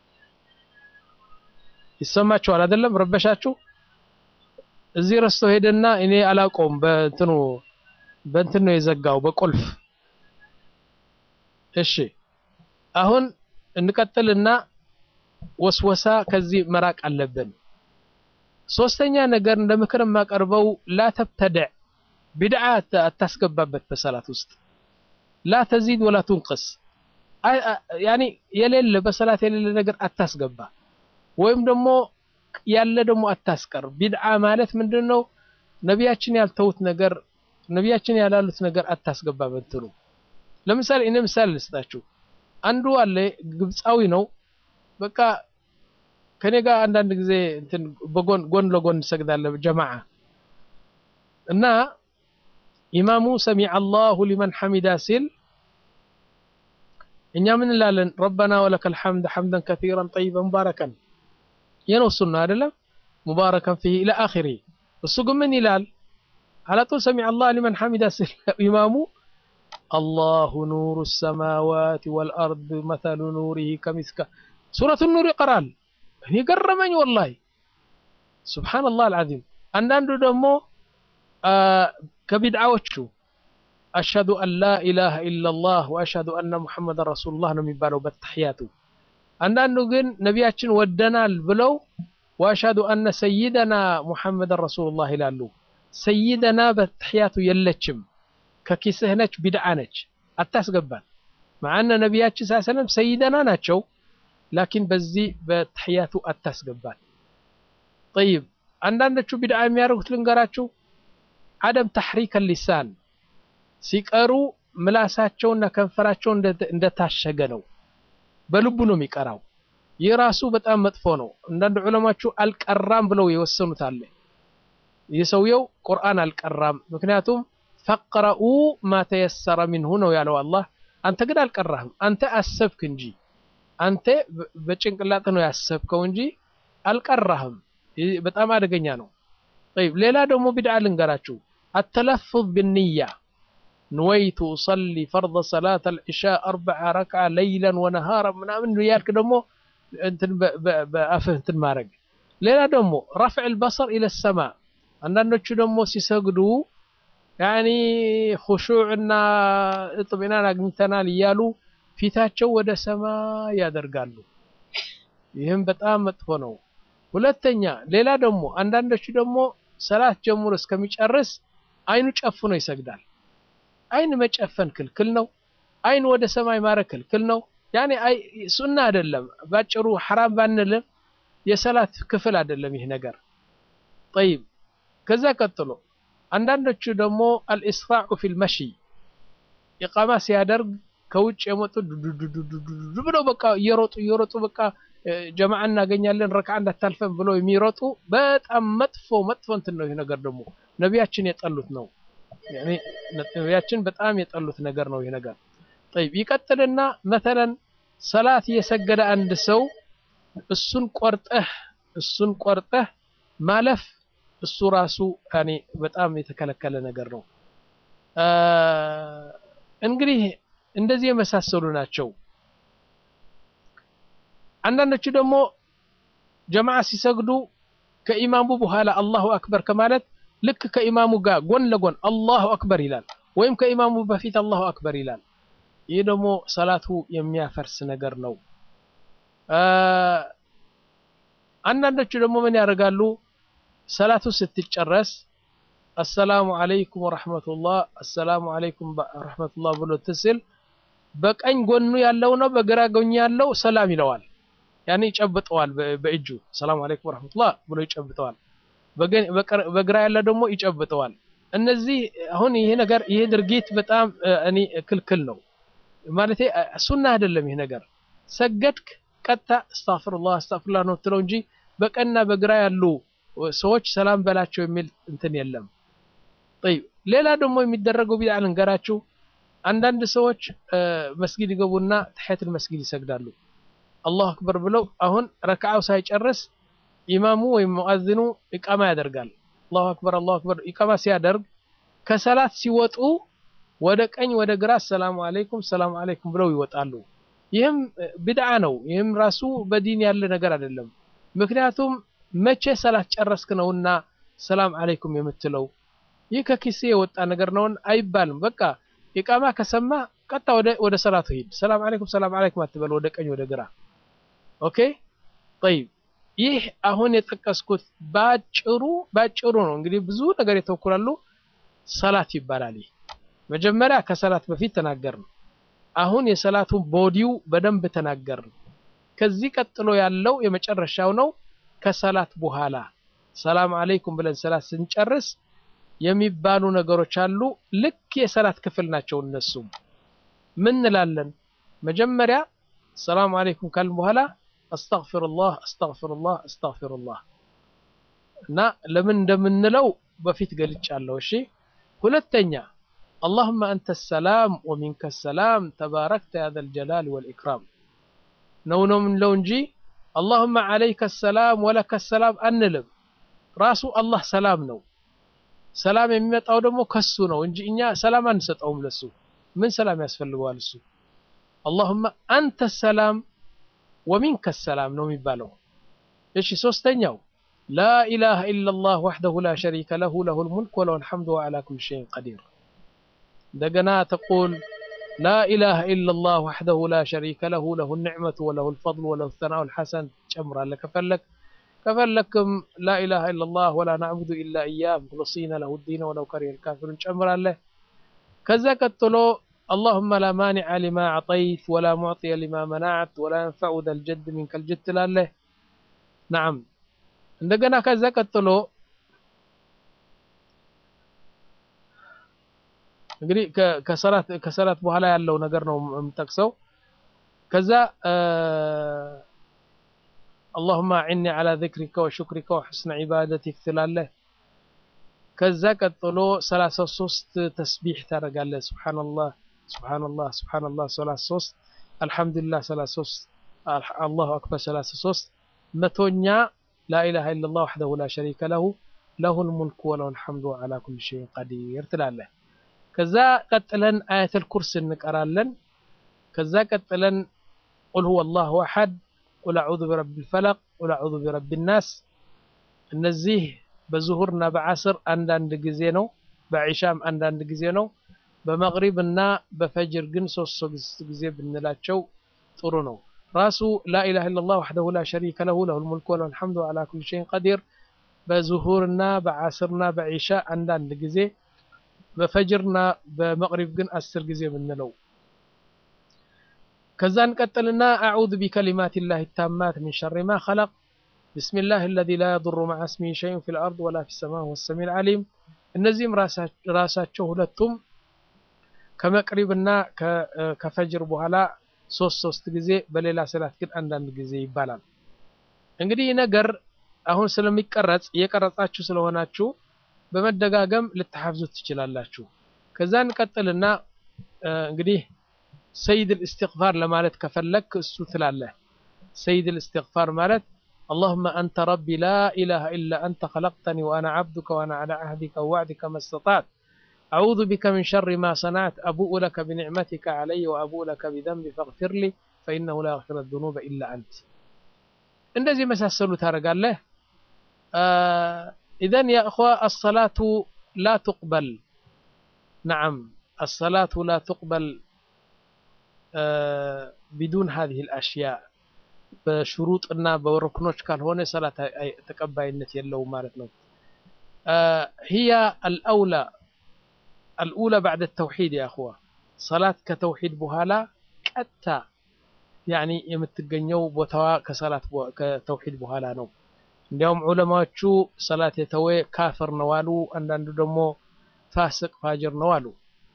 ይሰማችኋል አይደለም? ረበሻችሁ። እዚህ ረስቶ ሄደና እኔ አላውቀውም። በእንትኑ በእንትን ነው የዘጋው በቁልፍ እሺ አሁን እንቀጥልና ወስወሳ ከዚህ መራቅ አለብን። ሶስተኛ ነገር እንደ ምክር የማቀርበው ላ ተብተድዕ ቢድዓ አታስገባበት በሰላት ውስጥ ላ ተዚድ ወላ ቱንቅስ ያኒ የሌለ በሰላት የሌለ ነገር አታስገባ፣ ወይም ደግሞ ያለ ደግሞ አታስቀር። ቢድዓ ማለት ምንድን ነው? ነቢያችን ያልተውት ነገር ነቢያችን ያላሉት ነገር አታስገባ በትኑ ለምሳሌ እኔ ምሳሌ ልስጣችሁ። አንዱ አለ ግብፃዊ ነው። በቃ ከኔ ጋር አንዳንድ ጊዜ እንትን በጎን ጎን ለጎን እንሰግዳለን ጀማዓ እና ኢማሙ ሰሚዐ አላሁ ሊመን ሐሚዳ ሲል እኛ ምን እንላለን? ረበና ወለከል ሐምድ ሐምደን ከሲረን ጠይበን ሙባረከን የነው ሱና አይደለም ሙባረከን ፊህ ኢላ አኺሪ። እሱ ግን ምን ይላል? አላጡል ሰሚዐ አላሁ ሊመን ሐሚዳ ሲል ኢማሙ አላሁ ኑሩ ሰማዋት ወልአርድ መተሉ ኑሪሂ ከሚስካ ሱረቱ ኑር ይቀራል። እኔ ገረመኝ ወላሂ ሱብሓነላህ አልዓዚም። አንዳንዱ ደግሞ ከቢድዓዎቹ አሽሀዱ አን ላ ኢላሃ ኢለላህ ወአሽሀዱ አነ ሙሐመድ ረሱሉላህ ነው የሚባለው በተሕያቱ። አንዳንዱ ግን ነቢያችን ወደናል ብለው ወአሽሀዱ አነ ሰይደና ሙሐመድን ረሱሉላህ ይላሉ። ሰይደና በተሕያቱ የለችም ከኪስህ ነች፣ ቢድዓ ነች፣ አታስገባን። ማዓነ ነቢያችን ስ ሰለም ሰይደና ናቸው ላኪን በዚህ በተሕያቱ አታስገባት ጠይብ አንዳንዶቹ ቢድዓ የሚያደርጉት ልንገራችሁ አደም ተሕሪክ ሊሳን ሲቀሩ ምላሳቸውና ከንፈራቸው እንደታሸገ ነው በልቡ ነው የሚቀራው ይህ ራሱ በጣም መጥፎ ነው አንዳንድ ዑለማቹ አልቀራም ብለው የወሰኑት አለ ይህ ሰውየው ቁርአን አልቀራም ምክንያቱም ፈቅረኡ ማ ተየሰረ ሚንሁ ነው ያለው አላህ አንተ ግን አልቀራህም አንተ አሰብክ እንጂ አንተ በጭንቅላት ነው ያሰብከው እንጂ አልቀራህም በጣም አደገኛ ነው طيب ሌላ ደግሞ ቢድዓ ልንገራችሁ التلفظ بالنية نويت أصلي فرض صلاة العشاء أربع ركعة ليلا ونهارا ምናምን ያልክ ደግሞ እንትን በአፍህ እንትን ማድረግ ሌላ ደግሞ ረፍዕ البصر إلى السماء አንዳንዶቹ ደግሞ ሲሰግዱ ያኒ ኹሹዕና እጥሚናን አግኝተናል እያሉ ፊታቸው ወደ ሰማይ ያደርጋሉ ይህም በጣም መጥፎ ነው ሁለተኛ ሌላ ደግሞ አንዳንዶቹ ደግሞ ሰላት ጀምሮ እስከሚጨርስ አይኑ ጨፍኖ ይሰግዳል አይን መጨፈን ክልክል ነው አይን ወደ ሰማይ ማረግ ክልክል ነው ያኔ አይ ሱና አይደለም ባጭሩ ሐራም ባንልም የሰላት ክፍል አይደለም ይህ ነገር طيب ከዛ ቀጥሎ አንዳንዶቹ ደግሞ አልኢስራዑ ፊል መሺ ኢቃማ ሲያደርግ ከውጭ የመጡ ዱዱዱዱዱ ብለው በቃ እየሮጡ እየሮጡ በቃ ጀማዓ እናገኛለን ረክዓ እንዳታልፈን ብለው የሚሮጡ በጣም መጥፎ መጥፎ እንትን ነው ይህ ነገር ደግሞ ነቢያችን የጠሉት ነው ነቢያችን በጣም የጠሉት ነገር ነው ይህ ነገር طيب ይቀጥልና መተለን ሰላት እየሰገደ አንድ ሰው እሱን ቆርጠህ እሱን ቆርጠህ ማለፍ እሱ ራሱ ያኔ በጣም የተከለከለ ነገር ነው እንግዲህ እንደዚህ የመሳሰሉ ናቸው አንዳንዶቹ ደግሞ ጀማዓ ሲሰግዱ ከኢማሙ በኋላ አላሁ አክበር ከማለት ልክ ከኢማሙ ጋር ጎን ለጎን አላሁ አክበር ይላል ወይም ከኢማሙ በፊት አላሁ አክበር ይላል ይህ ደግሞ ሰላቱ የሚያፈርስ ነገር ነው አንዳንዶቹ ደግሞ ምን ያደርጋሉ ሰላቱ ስትጨረስ አሰላሙ አለይኩም ወረሕመቱላህ አሰላሙ አለይኩም ወረሕመቱላህ ብሎ ትስል በቀኝ ጎኑ ያለው ነው በግራ ጎኑ ያለው ሰላም ይለዋል ያኔ ይጨብጠዋል በእጁ ሰላም አለይኩም ወረሕመቱላህ ብሎ ይጨብጠዋል በግራ ያለ ደግሞ ይጨብጠዋል እነዚህ አሁን ይሄ ነገር ይሄ ድርጊት በጣም እኔ ክልክል ነው ማለት ሱና አይደለም ይሄ ነገር ሰገድክ ቀጥታ አስታፍሩላህ አስታፍሩላህ ነው ትለው እንጂ በቀና በግራ ያሉ ሰዎች ሰላም በላቸው የሚል እንትን የለም طيب ሌላ ደግሞ የሚደረገው ቢድዓ ልንገራችሁ አንዳንድ ሰዎች መስጊድ ይገቡና ተሕያቱል መስጊድ ይሰግዳሉ አላሁ አክበር ብለው አሁን ረክዓው ሳይጨርስ ኢማሙ ወይም ሙአዝኑ ኢቃማ ያደርጋል አላሁ አክበር አላሁ አክበር ኢቃማ ሲያደርግ ከሰላት ሲወጡ ወደ ቀኝ ወደ ግራ ሰላሙ አለይኩም ሰላሙ አለይኩም ብለው ይወጣሉ ይህም ቢድዓ ነው ይህም ራሱ በዲን ያለ ነገር አይደለም ምክንያቱም መቼ ሰላት ጨረስክ ነውና ሰላም አለይኩም የምትለው ይህ ከኪሴ የወጣ ነገር ነውን አይባልም በቃ ኢቃማ ከሰማ ቀጣ ወደ ወደ ሰላቱ ሂድ ሰላም አለይኩም ሰላም አለይኩም አትበል ወደ ቀኝ ወደ ግራ ኦኬ طيب ይህ አሁን የጠቀስኩት ባጭሩ ባጭሩ ነው እንግዲህ ብዙ ነገር የተወኩላሉ ሰላት ይባላል ይህ መጀመሪያ ከሰላት በፊት ተናገርን አሁን የሰላቱን ቦዲው በደንብ ተናገርን ከዚህ ቀጥሎ ያለው የመጨረሻው ነው ከሰላት በኋላ ሰላም አለይኩም ብለን ሰላት ስንጨርስ የሚባሉ ነገሮች አሉ ልክ የሰላት ክፍል ናቸው እነሱም ምን እንላለን መጀመሪያ ሰላም አለይኩም ካልን በኋላ አስተግፊሩላህ አስተግፊሩላህ አስተግፊሩላህ እና ለምን እንደምንለው በፊት ገልጫለሁ እሺ ሁለተኛ اللهم أنت السلام ومنك السلام تباركت يا ذا الجلال والإكرام نو نو من لو نجي اللهم عليك السلام ولك السلام أنلم راسو الله سلام نو ሰላም የሚመጣው ደግሞ ከሱ ነው እንጂ እኛ ሰላም አንሰጠውም ለሱ ምን ሰላም ያስፈልገዋል እሱ አላሁመ አንተ ሰላም ወሚንከ ሰላም ነው የሚባለው እሺ ሶስተኛው لا إله إلا الله وحده لا شريك له له الملك وله الحمد وعلى كل شيء قدير دقنا تقول لا إله إلا الله وحده لا شريك له له النعمة وله الفضل وله الثناء الحسن جمر لك فلك ከፈለክም ላኢላሃ ኢላላህ ወላ ናዕቡዱ ኢላ እያህ ሙክልሲነ ለሁ ዲነ ወለው ከሪሀ ልካፊሩን ጨምራለህ ከዛ ቀጥሎ اللهم لا مانع لما أعطيت ولا معطي لما منعت ولا ينفع ذا الجد منك الجد ትላለህ نعم እንደገና ከዛ ቀጥሎ እንግዲህ ከሰላት ከሰላት በኋላ ያለው ነገር ነው የምጠቅሰው ከዛ اللهم أعني على ذكرك وشكرك وحسن عبادتك ትላለህ ከዛ ቀጥሎ 33 ተስቢሕ ታደርጋለህ ሱብሃንአላህ ሱብሃንአላህ ሱብሃንአላህ 33 አልሐምዱሊላህ 33 አላሁ አክበር 33 መቶኛ ላኢላሃ ኢለላህ ወሕደሁ ላ ሸሪከ ለሁ ለሁል ሙልኩ ወለሁል ሐምዱ ወዐላ ኩሊ ሸይኢን ቀዲር ትላለህ። ከዛ ቀጥለን አያተል ኩርስ እንቀራለን። ከዛ ቀጥለን ቁል ሁወ አላሁ አሐድ፣ ቁል አዑዙ ቢረቢል ፈለቅ፣ ቁል አዑዙ ቢረቢን ናስ። እነዚህ በዙሁርና በዓስር አንዳንድ ጊዜ ነው፣ በዒሻም አንዳንድ ጊዜ ነው። በመግሪብ እና በፈጅር ግን ሶስት ሶስት ጊዜ ብንላቸው ጥሩ ነው። ራሱ ላኢላሃ ኢለላህ ወሕደሁ ላ ሸሪከ ለሁ ለሁል ሙልኩ ወለሁል ሐምዱ ወዐላ ኩሊ ሸይኢን ቀዲር በዙሁርና በዓስርና በዒሻ አንዳንድ ጊዜ በፈጅርና በመቅሪብ ግን አስር ጊዜ ብንለው። ከዛ እንቀጥልና አዑዙ ቢከሊማት ላህ ታማት ሚን ሸሪ ማ ኸለቅ ቢስሚላህ አለዚ ላ የዱሩ መዓ እስሚሂ ሸይኡን ፊል አርድ ወላ ፊስ ሰማ ወሁወ ሰሚዑል ዓሊም። እነዚህም ራሳቸው ሁለቱም ከመቅሪብና ከፈጅር በኋላ ሶስት ሶስት ጊዜ በሌላ ሰላት ግን አንዳንድ ጊዜ ይባላል። እንግዲህ ይህ ነገር አሁን ስለሚቀረጽ እየቀረጻችሁ ስለሆናችሁ በመደጋገም ልትሐፍዙት ትችላላችሁ። ከዛ እንቀጥልና እንግዲህ ሰይድ ልእስትግፋር ለማለት ከፈለክ እሱ ትላለህ። ሰይድ ልእስትግፋር ማለት اللهم أنت ربي لا إله إلا أنت خلقتني وأنا عبدك وأنا على عهدك ووعدك ما استطعت أعوذ بك من شر ما صنعت أبوء لك بنعمتك علي وأبوء لك بذنبي فاغفر لي فإنه لا يغفر الذنوب إلا أنت እንደዚህ መሳሰሉ ታደርጋለህ። ኢዘን ያ እኽዋ አሰላቱ ላ ትቅበል ነዓም አሰላቱ ላ ትቅበል ቢዱን ሀዚህ ልአሽያ በሽሩጥና በሩክኖች ካልሆነ ሰላት ተቀባይነት የለውም ማለት ነው። ህያ አልአውላ አልኡላ ባዕደ ተውሒድ ያ እኽዋ ሰላት ከተውሒድ በኋላ ቀጥታ ያኒ የምትገኘው ቦታዋ ከሰላት ከተውሒድ በኋላ ነው። እንዲያውም ዑለማዎቹ ሰላት የተወ ካፍር ነው አሉ። አንዳንዱ ደግሞ ፋስቅ ፋጅር ነው አሉ።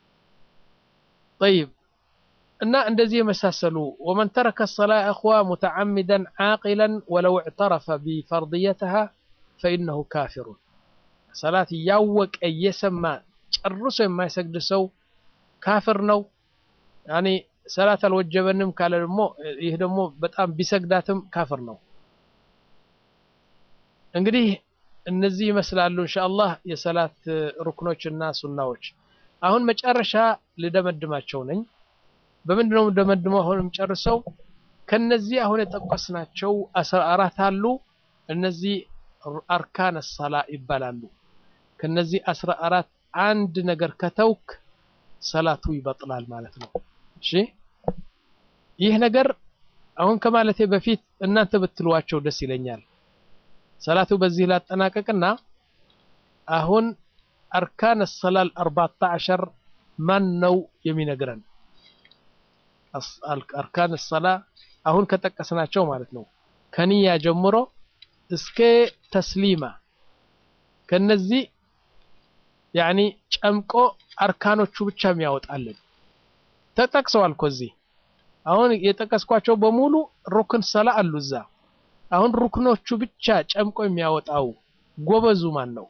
ጠይብ እና እንደዚህ የመሳሰሉ ወመን ተረከ ሰላ እኽዋ ሙተዓሚደን ዓቂለን ወለው እዕተረፈ ቢፈርድየትሃ ፈኢነሁ ካፊሩን ሰላት እያወቀ እየሰማ ጨርሶ የማይሰግድ ሰው ካፍር ነው። ያኒ ሰላት አልወጀበንም ካለ ደግሞ ይህ ደግሞ በጣም ቢሰግዳትም ካፍር ነው። እንግዲህ እነዚህ ይመስላሉ ኢንሻአላህ የሰላት ሩክኖች እና ሱናዎች። አሁን መጨረሻ ልደመድማቸው ነኝ። በምንድን ነው የምደመድመው? አሁንም ጨርሰው ከነዚህ አሁን የጠቀስናቸው አስራ አራት አሉ። እነዚህ አርካን ሰላ ይባላሉ። ከነዚህ አስራ አራት አንድ ነገር ከተውክ ሰላቱ ይበጥላል ማለት ነው። እሺ ይህ ነገር አሁን ከማለቴ በፊት እናንተ ብትሏቸው ደስ ይለኛል። ሰላቱ በዚህ ላጠናቀቅና አሁን አርካን ሰላል አርባዕተ ዐሸር ማን ነው የሚነግረን? አርካን ሰላ አሁን ከጠቀስናቸው ማለት ነው ከንያ ጀምሮ እስከ ተስሊማ ከነዚህ ያኒ ጨምቆ አርካኖቹ ብቻ የሚያወጣልን ተጠቅሰዋል እኮ እዚህ አሁን የጠቀስኳቸው በሙሉ ሩክን ሰላ አሉ እዛ። አሁን ሩክኖቹ ብቻ ጨምቆ የሚያወጣው ጎበዙ ማን ነው?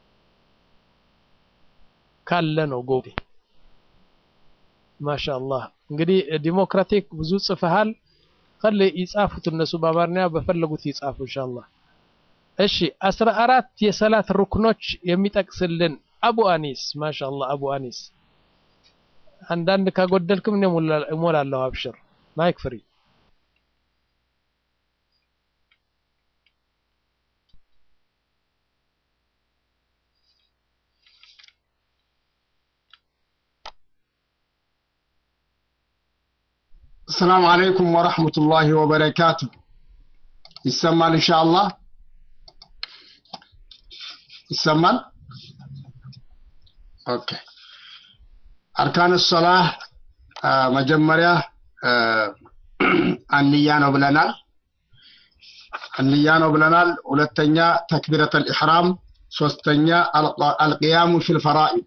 ካለ ነው ጎበዜ። ማሻአላህ እንግዲህ ዲሞክራቲክ ብዙ ጽፈሃል። ከለ ይጻፉት እነሱ በአማርኛ በፈለጉት ይጻፉ ኢንሻአላህ። እሺ አስራ አራት የሰላት ሩክኖች የሚጠቅስልን አቡ አኒስ ማሻአላህ አቡ አኒስ አንዳንድ ካጎደልክም እኔ እሞላለሁ። አብሽር ማይክ ፍሪ። السلام عليكم ورحمة الله وبركاته يسمى إن شاء الله يسمى أوكي أركان الصلاة መጀመሪያ አንያ ነው ብለናል። አንያ ነው ብለናል። ሁለተኛ ተክቢረት አልኢሕራም፣ ሶስተኛ አልቅያሙ ፊል ፈራኢድ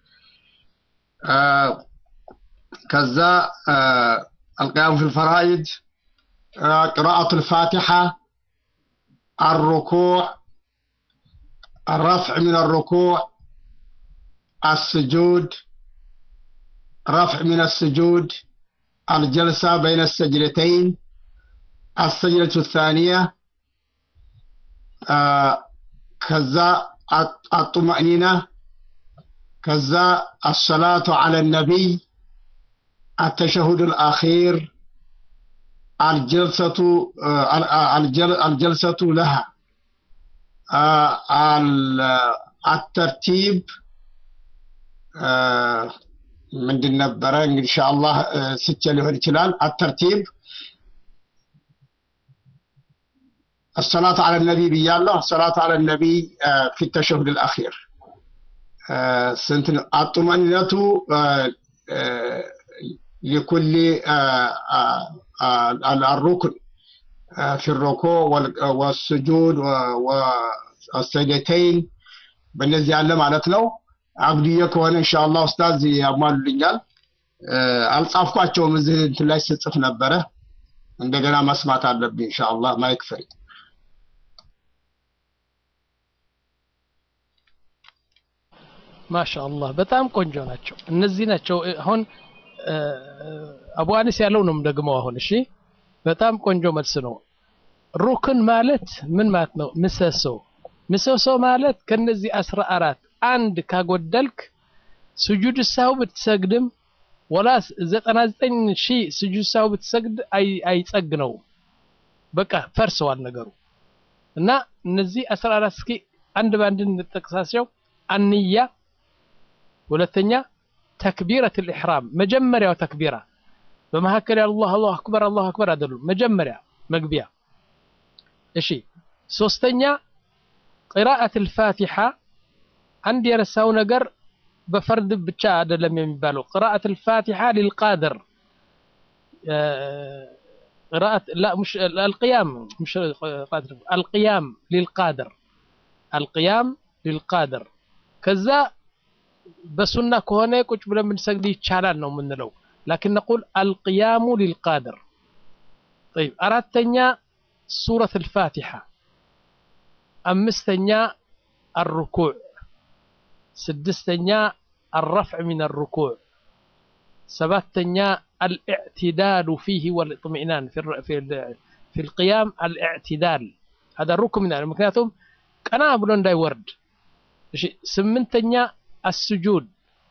ከዛ አልቅያሙ ፊል ፈራኢድ قراءة الفاتحة الركوع الرفع من الركوع السجود رفع من السجود الجلسة بين السجدتين السجدة الثانية آه كذا الطمأنينة كذا الصلاة على النبي التشهد الأخير الجلسة الجلسة لها الترتيب ምንድን ነበረ እንግዲህ ኢንሻአላህ ስቼ ሊሆን ይችላል الترتيب الصلاة على النبي بيالله الصلاة على النبي في التشهد الأخير سنت الطمأنينة لكل الركن في الركوع والسجود والسجدتين በእነዚህ ያለ ማለት ነው። አብድዬ ከሆነ ኢንሻአላህ ኡስታዝ ያሟሉልኛል። አልጻፍኳቸውም እዚህ እንትን ላይ ስጽፍ ነበረ። እንደገና መስማት አለብኝ ኢንሻአላህ። ማይክ ፍሪ ማሻአላህ በጣም ቆንጆ ናቸው። እነዚህ ናቸው አሁን አቡ አኒስ ያለው ነው ደግሞ አሁን እሺ፣ በጣም ቆንጆ መልስ ነው። ሩክን ማለት ምን ማለት ነው? ምሰሶ ምሰሶ ማለት ከነዚህ አስራ አራት አንድ ካጎደልክ ስጁድ ሳው ብትሰግድም ወላ ዘጠና ዘጠኝ ሺህ ስጁድ ሳው ብትሰግድ አይጸግነው በቃ ፈርሰዋል ነገሩ እና እነዚህ አስራ አራት እስኪ አንድ በአንድ እንጠቅሳቸው። አንያ ሁለተኛ ተክቢረት ልኢሕራም መጀመሪያው ተክቢራ በመካከል አላህ አላሁ አክበር አላሁ አክበር አይደሉም። መጀመሪያ መግቢያ። እሺ ሶስተኛ ቅራአት ልፋቲሓ አንድ የረሳው ነገር በፈርድ ብቻ አይደለም የሚባለው ቅራአት ልፋቲሓ ሊልቃድር قراءة لا مش القيام مش قادر القيام للقادر القيام للقادر كذا በሱና ከሆነ ቁጭ ብለን ብንሰግድ ይቻላል ነው የምንለው። ላኪን ነቁል አልቅያሙ ሊልቃድር። ጠይብ አራተኛ ሱረት አልፋቲሓ፣ አምስተኛ አርኩዕ፣ ስድስተኛ አረፍዕ ሚን አርኩዕ፣ ሰባተኛ አልእዕትዳሉ ፊህ ወልእጥሚእናን ፊ ልቅያም አልእዕትዳል ሀዳ ሩክን ሚን ምክንያቱም ቀና ብሎ እንዳይወርድ። እሺ ስምንተኛ السجود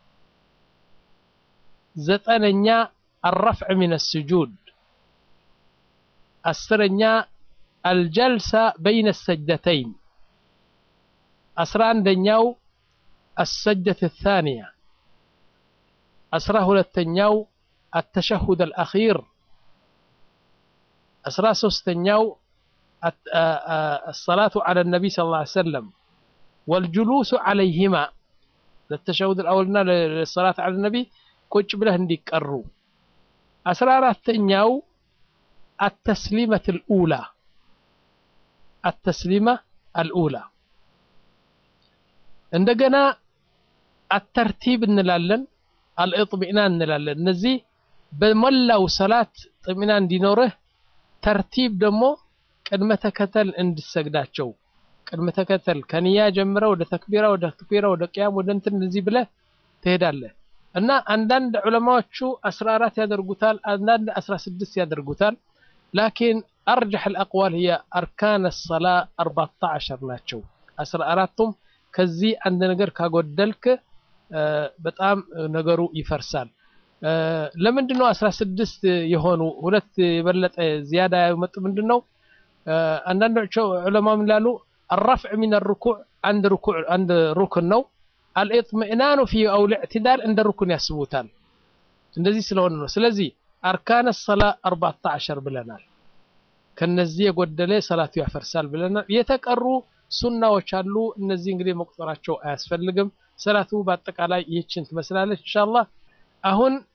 زتننيا الرفع من السجود السرنيا الجلسة بين السجدتين أسران دنياو السجدة الثانية أسراه للتنياو التشهد الأخير أسراه سوستنياو الصلاة على النبي صلى الله عليه وسلم والجلوس عليهما ለተሸሁድ አልአወልና ለሰላት አለ ነቢ ቁጭ ብለህ እንዲቀሩ። አስራ አራተኛው አተስሊመት ልኡላ አተስሊማ አልኡላ እንደገና አተርቲብ እንላለን፣ አልእጥሚእናን እንላለን። እነዚህ በሞላው ሰላት ጥሚና እንዲኖርህ ተርቲብ ደግሞ ቅድመ ተከተል እንድሰግዳቸው ቅድመ ተከተል ከንያ ጀምረ ወደ ተክቢራ ወደ ተክቢራ ወደ ቅያም ወደ እንትን እንደዚህ ብለህ ትሄዳለህ እና አንዳንድ ዑለማዎቹ 14 ያደርጉታል፣ አንዳንድ 16 ያደርጉታል። ላኪን አርጀሕ አልአቅዋል هي አርካን الصلاة 14 ናቸው። 14ቱም ከዚህ አንድ ነገር ካጎደልክ በጣም ነገሩ ይፈርሳል። ለምንድን ነው 16 የሆኑ ሁለት የበለጠ ዚያዳ ያመጡ? ምንድን ነው አንዳንዶቹ ዑለማ ምን ይላሉ? الرفع من الركوع عند ركوع عند ركن ነው الاطمئنان في او الاعتدال عند ركن ያስቡታል እንደዚህ ስለሆነ ነው ስለዚህ አርካን الصلاة 14 ብለናል ከነዚህ የጎደለ ሰላቱ ያፈርሳል ብለናል የተቀሩ ሱናዎች አሉ እነዚህ እንግዲህ መቁጠራቸው አያስፈልግም ሰላቱ በአጠቃላይ ይህችን ትመስላለች ኢንሻአላህ አሁን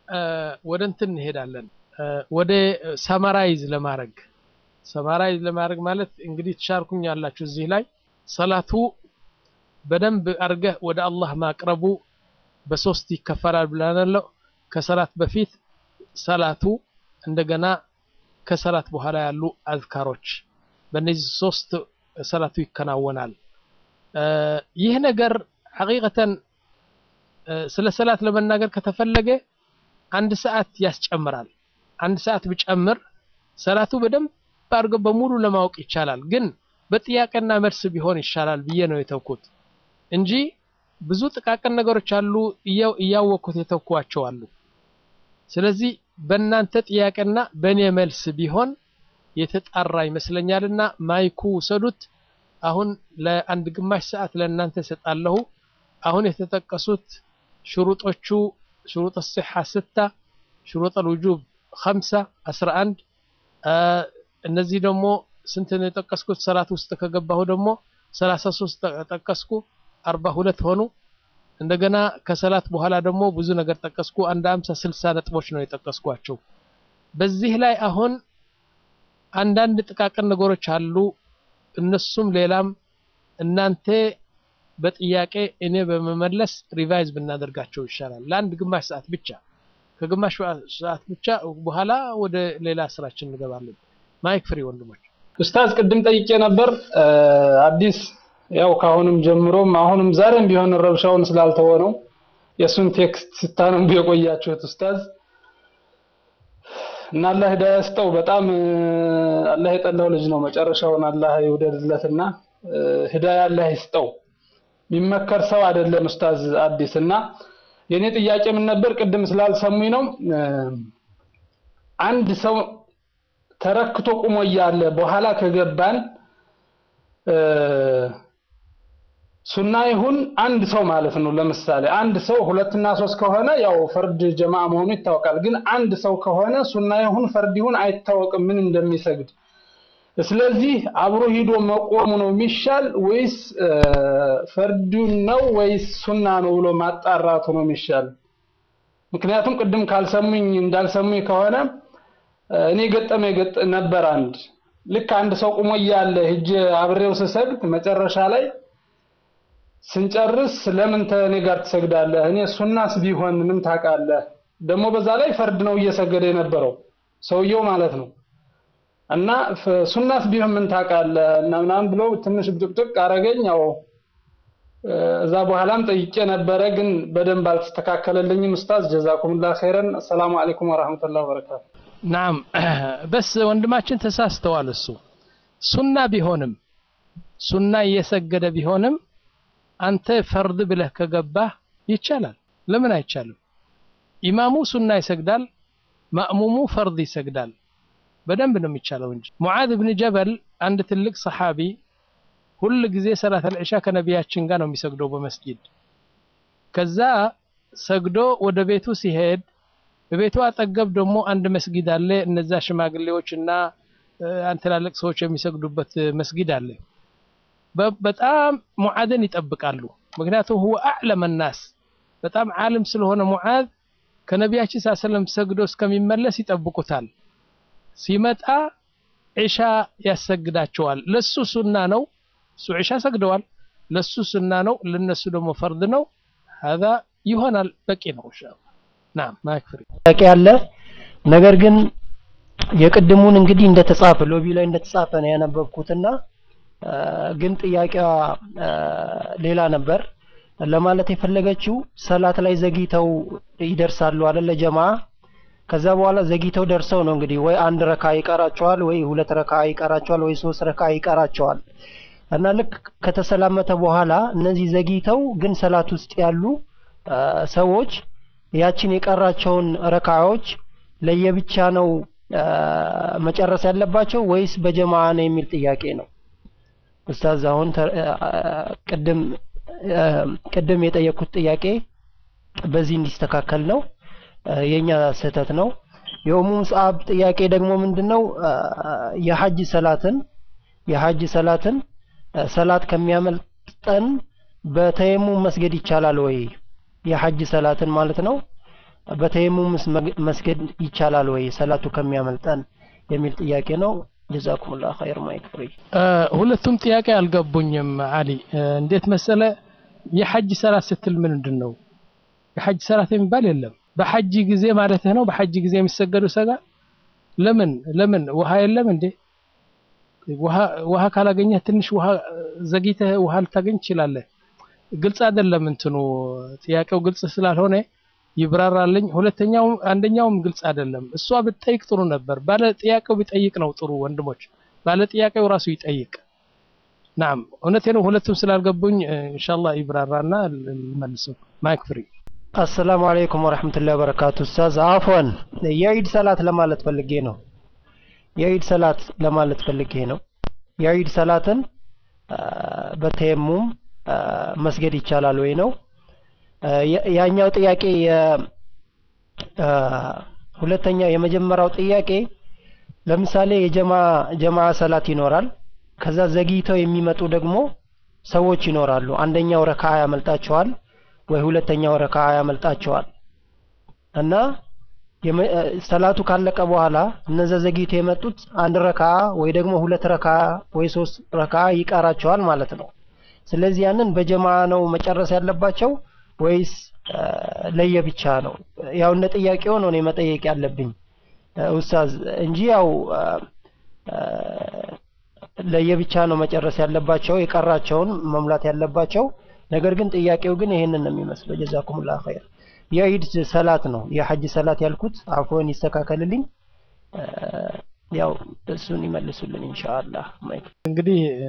ወደ እንትን እንሄዳለን ወደ ሰማራይዝ ለማድረግ ሰማራይዝ ለማድረግ ማለት እንግዲህ ትሻርኩኝ ያላችሁ እዚህ ላይ ሰላቱ በደንብ አድርገህ ወደ አላህ ማቅረቡ በሶስት ይከፈላል ብለናለው። ከሰላት በፊት ሰላቱ፣ እንደገና ከሰላት በኋላ ያሉ አዝካሮች፣ በእነዚህ ሶስት ሰላቱ ይከናወናል። ይህ ነገር ሐቂቀተን ስለ ሰላት ለመናገር ከተፈለገ አንድ ሰዓት ያስጨምራል። አንድ ሰዓት ብጨምር ሰላቱ በደንብ አድርገው በሙሉ ለማወቅ ይቻላል። ግን በጥያቄና መልስ ቢሆን ይሻላል ብዬ ነው የተውኩት እንጂ ብዙ ጥቃቅን ነገሮች አሉ እያወቅኩት የተውኳቸው አሉ። ስለዚህ በእናንተ ጥያቄና በእኔ መልስ ቢሆን የተጣራ ይመስለኛልና ማይኩ ውሰዱት። አሁን ለአንድ ግማሽ ሰዓት ለእናንተ እሰጣለሁ። አሁን የተጠቀሱት ሽሩጦቹ ሽሩጥ ሲሓ ስታ ሽሩጥ ልውጁብ ኸምሳ አስራ አንድ እነዚህ ደግሞ ስንት ነው የጠቀስኩት? ሰላት ውስጥ ከገባሁ ደግሞ ሰላሳ ሶስት ጠቀስኩ፣ አርባ ሁለት ሆኑ። እንደገና ከሰላት በኋላ ደግሞ ብዙ ነገር ጠቀስኩ። አንድ አምሳ ስልሳ ነጥቦች ነው የጠቀስኳቸው። በዚህ ላይ አሁን አንዳንድ ጥቃቅን ነገሮች አሉ። እነሱም ሌላም እናንተ በጥያቄ እኔ በመመለስ ሪቫይዝ ብናደርጋቸው ይሻላል። ለአንድ ግማሽ ሰዓት ብቻ ከግማሽ ሰዓት ብቻ በኋላ ወደ ሌላ ስራችን እንገባለን። ማይክ ፍሪ ወንድሞች። ኡስታዝ ቅድም ጠይቄ ነበር አዲስ ያው ካሁንም ጀምሮም አሁንም ዛሬም ቢሆን ረብሻውን ስላልተወነው የእሱን ቴክስት ስታነቡ የቆያችሁት ኡስታዝ እና አላህ ሂዳያ ስጠው። በጣም አላህ የጠላው ልጅ ነው። መጨረሻውን አላህ ይውደድለትና ሂዳያ አላህ ይስጠው። የሚመከር ሰው አይደለም ኡስታዝ አዲስ እና የኔ ጥያቄ ምን ነበር? ቅድም ስላልሰሙኝ ነው። አንድ ሰው ተረክቶ ቁሞ እያለ በኋላ ከገባን ሱና ይሁን አንድ ሰው ማለት ነው። ለምሳሌ አንድ ሰው ሁለትና ሶስት ከሆነ ያው ፈርድ ጀማ መሆኑ ይታወቃል። ግን አንድ ሰው ከሆነ ሱና ይሁን ፈርድ ይሁን አይታወቅም ምን እንደሚሰግድ። ስለዚህ አብሮ ሂዶ መቆሙ ነው የሚሻል ወይስ ፈርዱን ነው ወይስ ሱና ነው ብሎ ማጣራቱ ነው የሚሻል? ምክንያቱም ቅድም ካልሰሙኝ እንዳልሰሙኝ ከሆነ እኔ ገጠመ ገጥ ነበር አንድ ልክ አንድ ሰው ቁሞ እያለ ሂጄ አብሬው ስሰግድ መጨረሻ ላይ ስንጨርስ ለምን ተኔ ጋር ትሰግዳለህ? እኔ ሱናስ ቢሆን ምን ታውቃለህ? ደግሞ በዛ ላይ ፈርድ ነው እየሰገደ የነበረው ሰውየው ማለት ነው። እና ሱናስ ቢሆን ምን ታውቃለህ? እና ምናምን ብሎ ትንሽ ብጥቅጥቅ አረገኝ። ያው እዛ በኋላም ጠይቄ ነበረ፣ ግን በደንብ አልተስተካከለልኝም። ኡስታዝ ጀዛኩሙላህ ኸይረን። ሰላሙ አለይኩም ወራህመቱላሂ ወበረካቱ። ናም በስ ወንድማችን ተሳስተዋል። እሱ ሱና ቢሆንም ሱና እየሰገደ ቢሆንም አንተ ፈርድ ብለህ ከገባህ ይቻላል። ለምን አይቻልም? ኢማሙ ሱና ይሰግዳል፣ ማእሙሙ ፈርድ ይሰግዳል። በደንብ ነው የሚቻለው እንጂ። ሙዓዝ ብን ጀበል አንድ ትልቅ ሰሓቢ ሁል ጊዜ ሰላት አልዕሻ ከነቢያችን ጋር ነው የሚሰግደው በመስጊድ። ከዛ ሰግዶ ወደ ቤቱ ሲሄድ በቤቱ አጠገብ ደግሞ አንድ መስጊድ አለ። እነዛ ሽማግሌዎች እና ትላልቅ ሰዎች የሚሰግዱበት መስጊድ አለ። በጣም ሙዓዝን ይጠብቃሉ። ምክንያቱም ሁወ አዕለመ ናስ በጣም ዓለም ስለሆነ ሙዓዝ ከነቢያችን ስ ሰለም ሰግዶ እስከሚመለስ ይጠብቁታል። ሲመጣ ዒሻ ያሰግዳቸዋል። ለሱ ሱና ነው፣ እሱ ዒሻ ሰግደዋል። ለሱ ሱና ነው፣ ለነሱ ደግሞ ፈርድ ነው። ሀዛ ይሆናል፣ በቂ ነው። ኢንሻአላህ ናም ማክፍሪ ጥያቄ አለ። ነገር ግን የቅድሙን እንግዲህ እንደተጻፈ ሎቢ ላይ እንደተጻፈ ነው ያነበብኩትና ግን ጥያቄዋ ሌላ ነበር። ለማለት የፈለገችው ሰላት ላይ ዘግይተው ይደርሳሉ አይደለ ጀማ ከዛ በኋላ ዘግይተው ደርሰው ነው እንግዲህ ወይ አንድ ረካ ይቀራቸዋል፣ ወይ ሁለት ረካ ይቀራቸዋል፣ ወይ ሶስት ረካ ይቀራቸዋል። እና ልክ ከተሰላመተ በኋላ እነዚህ ዘግይተው ግን ሰላት ውስጥ ያሉ ሰዎች ያችን የቀራቸውን ረካዎች ለየብቻ ነው መጨረስ ያለባቸው ወይስ በጀማ ነው የሚል ጥያቄ ነው። ኡስታዝ አሁን ቅድም ቅድም የጠየኩት ጥያቄ በዚህ እንዲስተካከል ነው። የኛ ስህተት ነው። የኡሙ ሙስዓብ ጥያቄ ደግሞ ምንድነው? የሐጅ ሰላትን የሐጅ ሰላትን ሰላት ከሚያመልጠን በተየሙም መስገድ ይቻላል ወይ? የሐጅ ሰላትን ማለት ነው። በተየሙምስ መግ- መስገድ ይቻላል ወይ ሰላቱ ከሚያመልጠን የሚል ጥያቄ ነው። ጀዛኩሙላህ ኸይር ማይክ ፍሪ። እ፣ ሁለቱም ጥያቄ አልገቡኝም አሊ እ፣ እንዴት መሰለ የሐጅ ሰላት ስትል ምንድን ነው የሐጅ ሰላት የሚባል የለም በሐጅ ጊዜ ማለትህ ነው በሐጅ ጊዜ የሚሰገዱ ሰጋ ለምን ለምን ውሃ የለም እንዴ ውሃ ውሃ ካላገኘህ ትንሽ ውሃ ዘግይተህ ውሃ ልታገኝ ትችላለህ ግልጽ አይደለም እንትኑ ጥያቄው ግልጽ ስላልሆነ ይብራራልኝ ሁለተኛው አንደኛውም ግልጽ አይደለም እሷ ብትጠይቅ ጥሩ ነበር ባለ ጥያቄው ቢጠይቅ ነው ጥሩ ወንድሞች ባለ ጥያቄው ራሱ ይጠይቅ ናም እውነቴ ነው ሁለቱም ስላልገቡኝ እ፣ ኢንሻአላህ ይብራራና ልመልሰው ማይክ ፍሪ አሰላሙ አለይኩም ወረህመቱላሂ ወበረካቱ። ኡስታዝ አፎን የዒድ ሰላት ለማለት ፈልጌ ነው። የዒድ ሰላት ለማለት ፈልጌ ነው። የዒድ ሰላትን አ፣ በተየሙም አ፣ መስገድ ይቻላል ወይ ነው። አ፣ ያ- ያኛው ጥያቄ የ- አ፣ ሁለተኛው የመጀመሪያው ጥያቄ ለምሳሌ የጀማ ጀማ ሰላት ይኖራል። ከዛ ዘግይተው የሚመጡ ደግሞ ሰዎች ይኖራሉ። አንደኛው ረካ ያመልጣቸዋል ወይ ሁለተኛው ረካ ያመልጣቸዋል እና የመ- እ፣ ሰላቱ ካለቀ በኋላ እነዛ ዘግይተው የመጡት አንድ ረካ ወይ ደግሞ ሁለት ረካ ወይ ሶስት ረካ ይቀራቸዋል ማለት ነው። ስለዚህ ያንን በጀማ ነው መጨረስ ያለባቸው ወይስ እ፣ ለየብቻ ነው? ያው እንደ ጥያቄው ነው እኔ መጠየቅ ያለብኝ እ፣ ኡስታዝ እንጂ ያው እ፣ እ፣ ለየብቻ ነው መጨረስ ያለባቸው የቀራቸውን መሙላት ያለባቸው። ነገር ግን ጥያቄው ግን ይሄንን ነው የሚመስለው። ጀዛኩሙላህ ኸይር። የዒድ ሰላት ነው የሐጅ ሰላት ያልኩት። አፎን ይስተካከልልኝ። እ፣ ያው እሱን ይመልሱልን ኢንሻአላህ። ማይክ እንግዲህ እ፣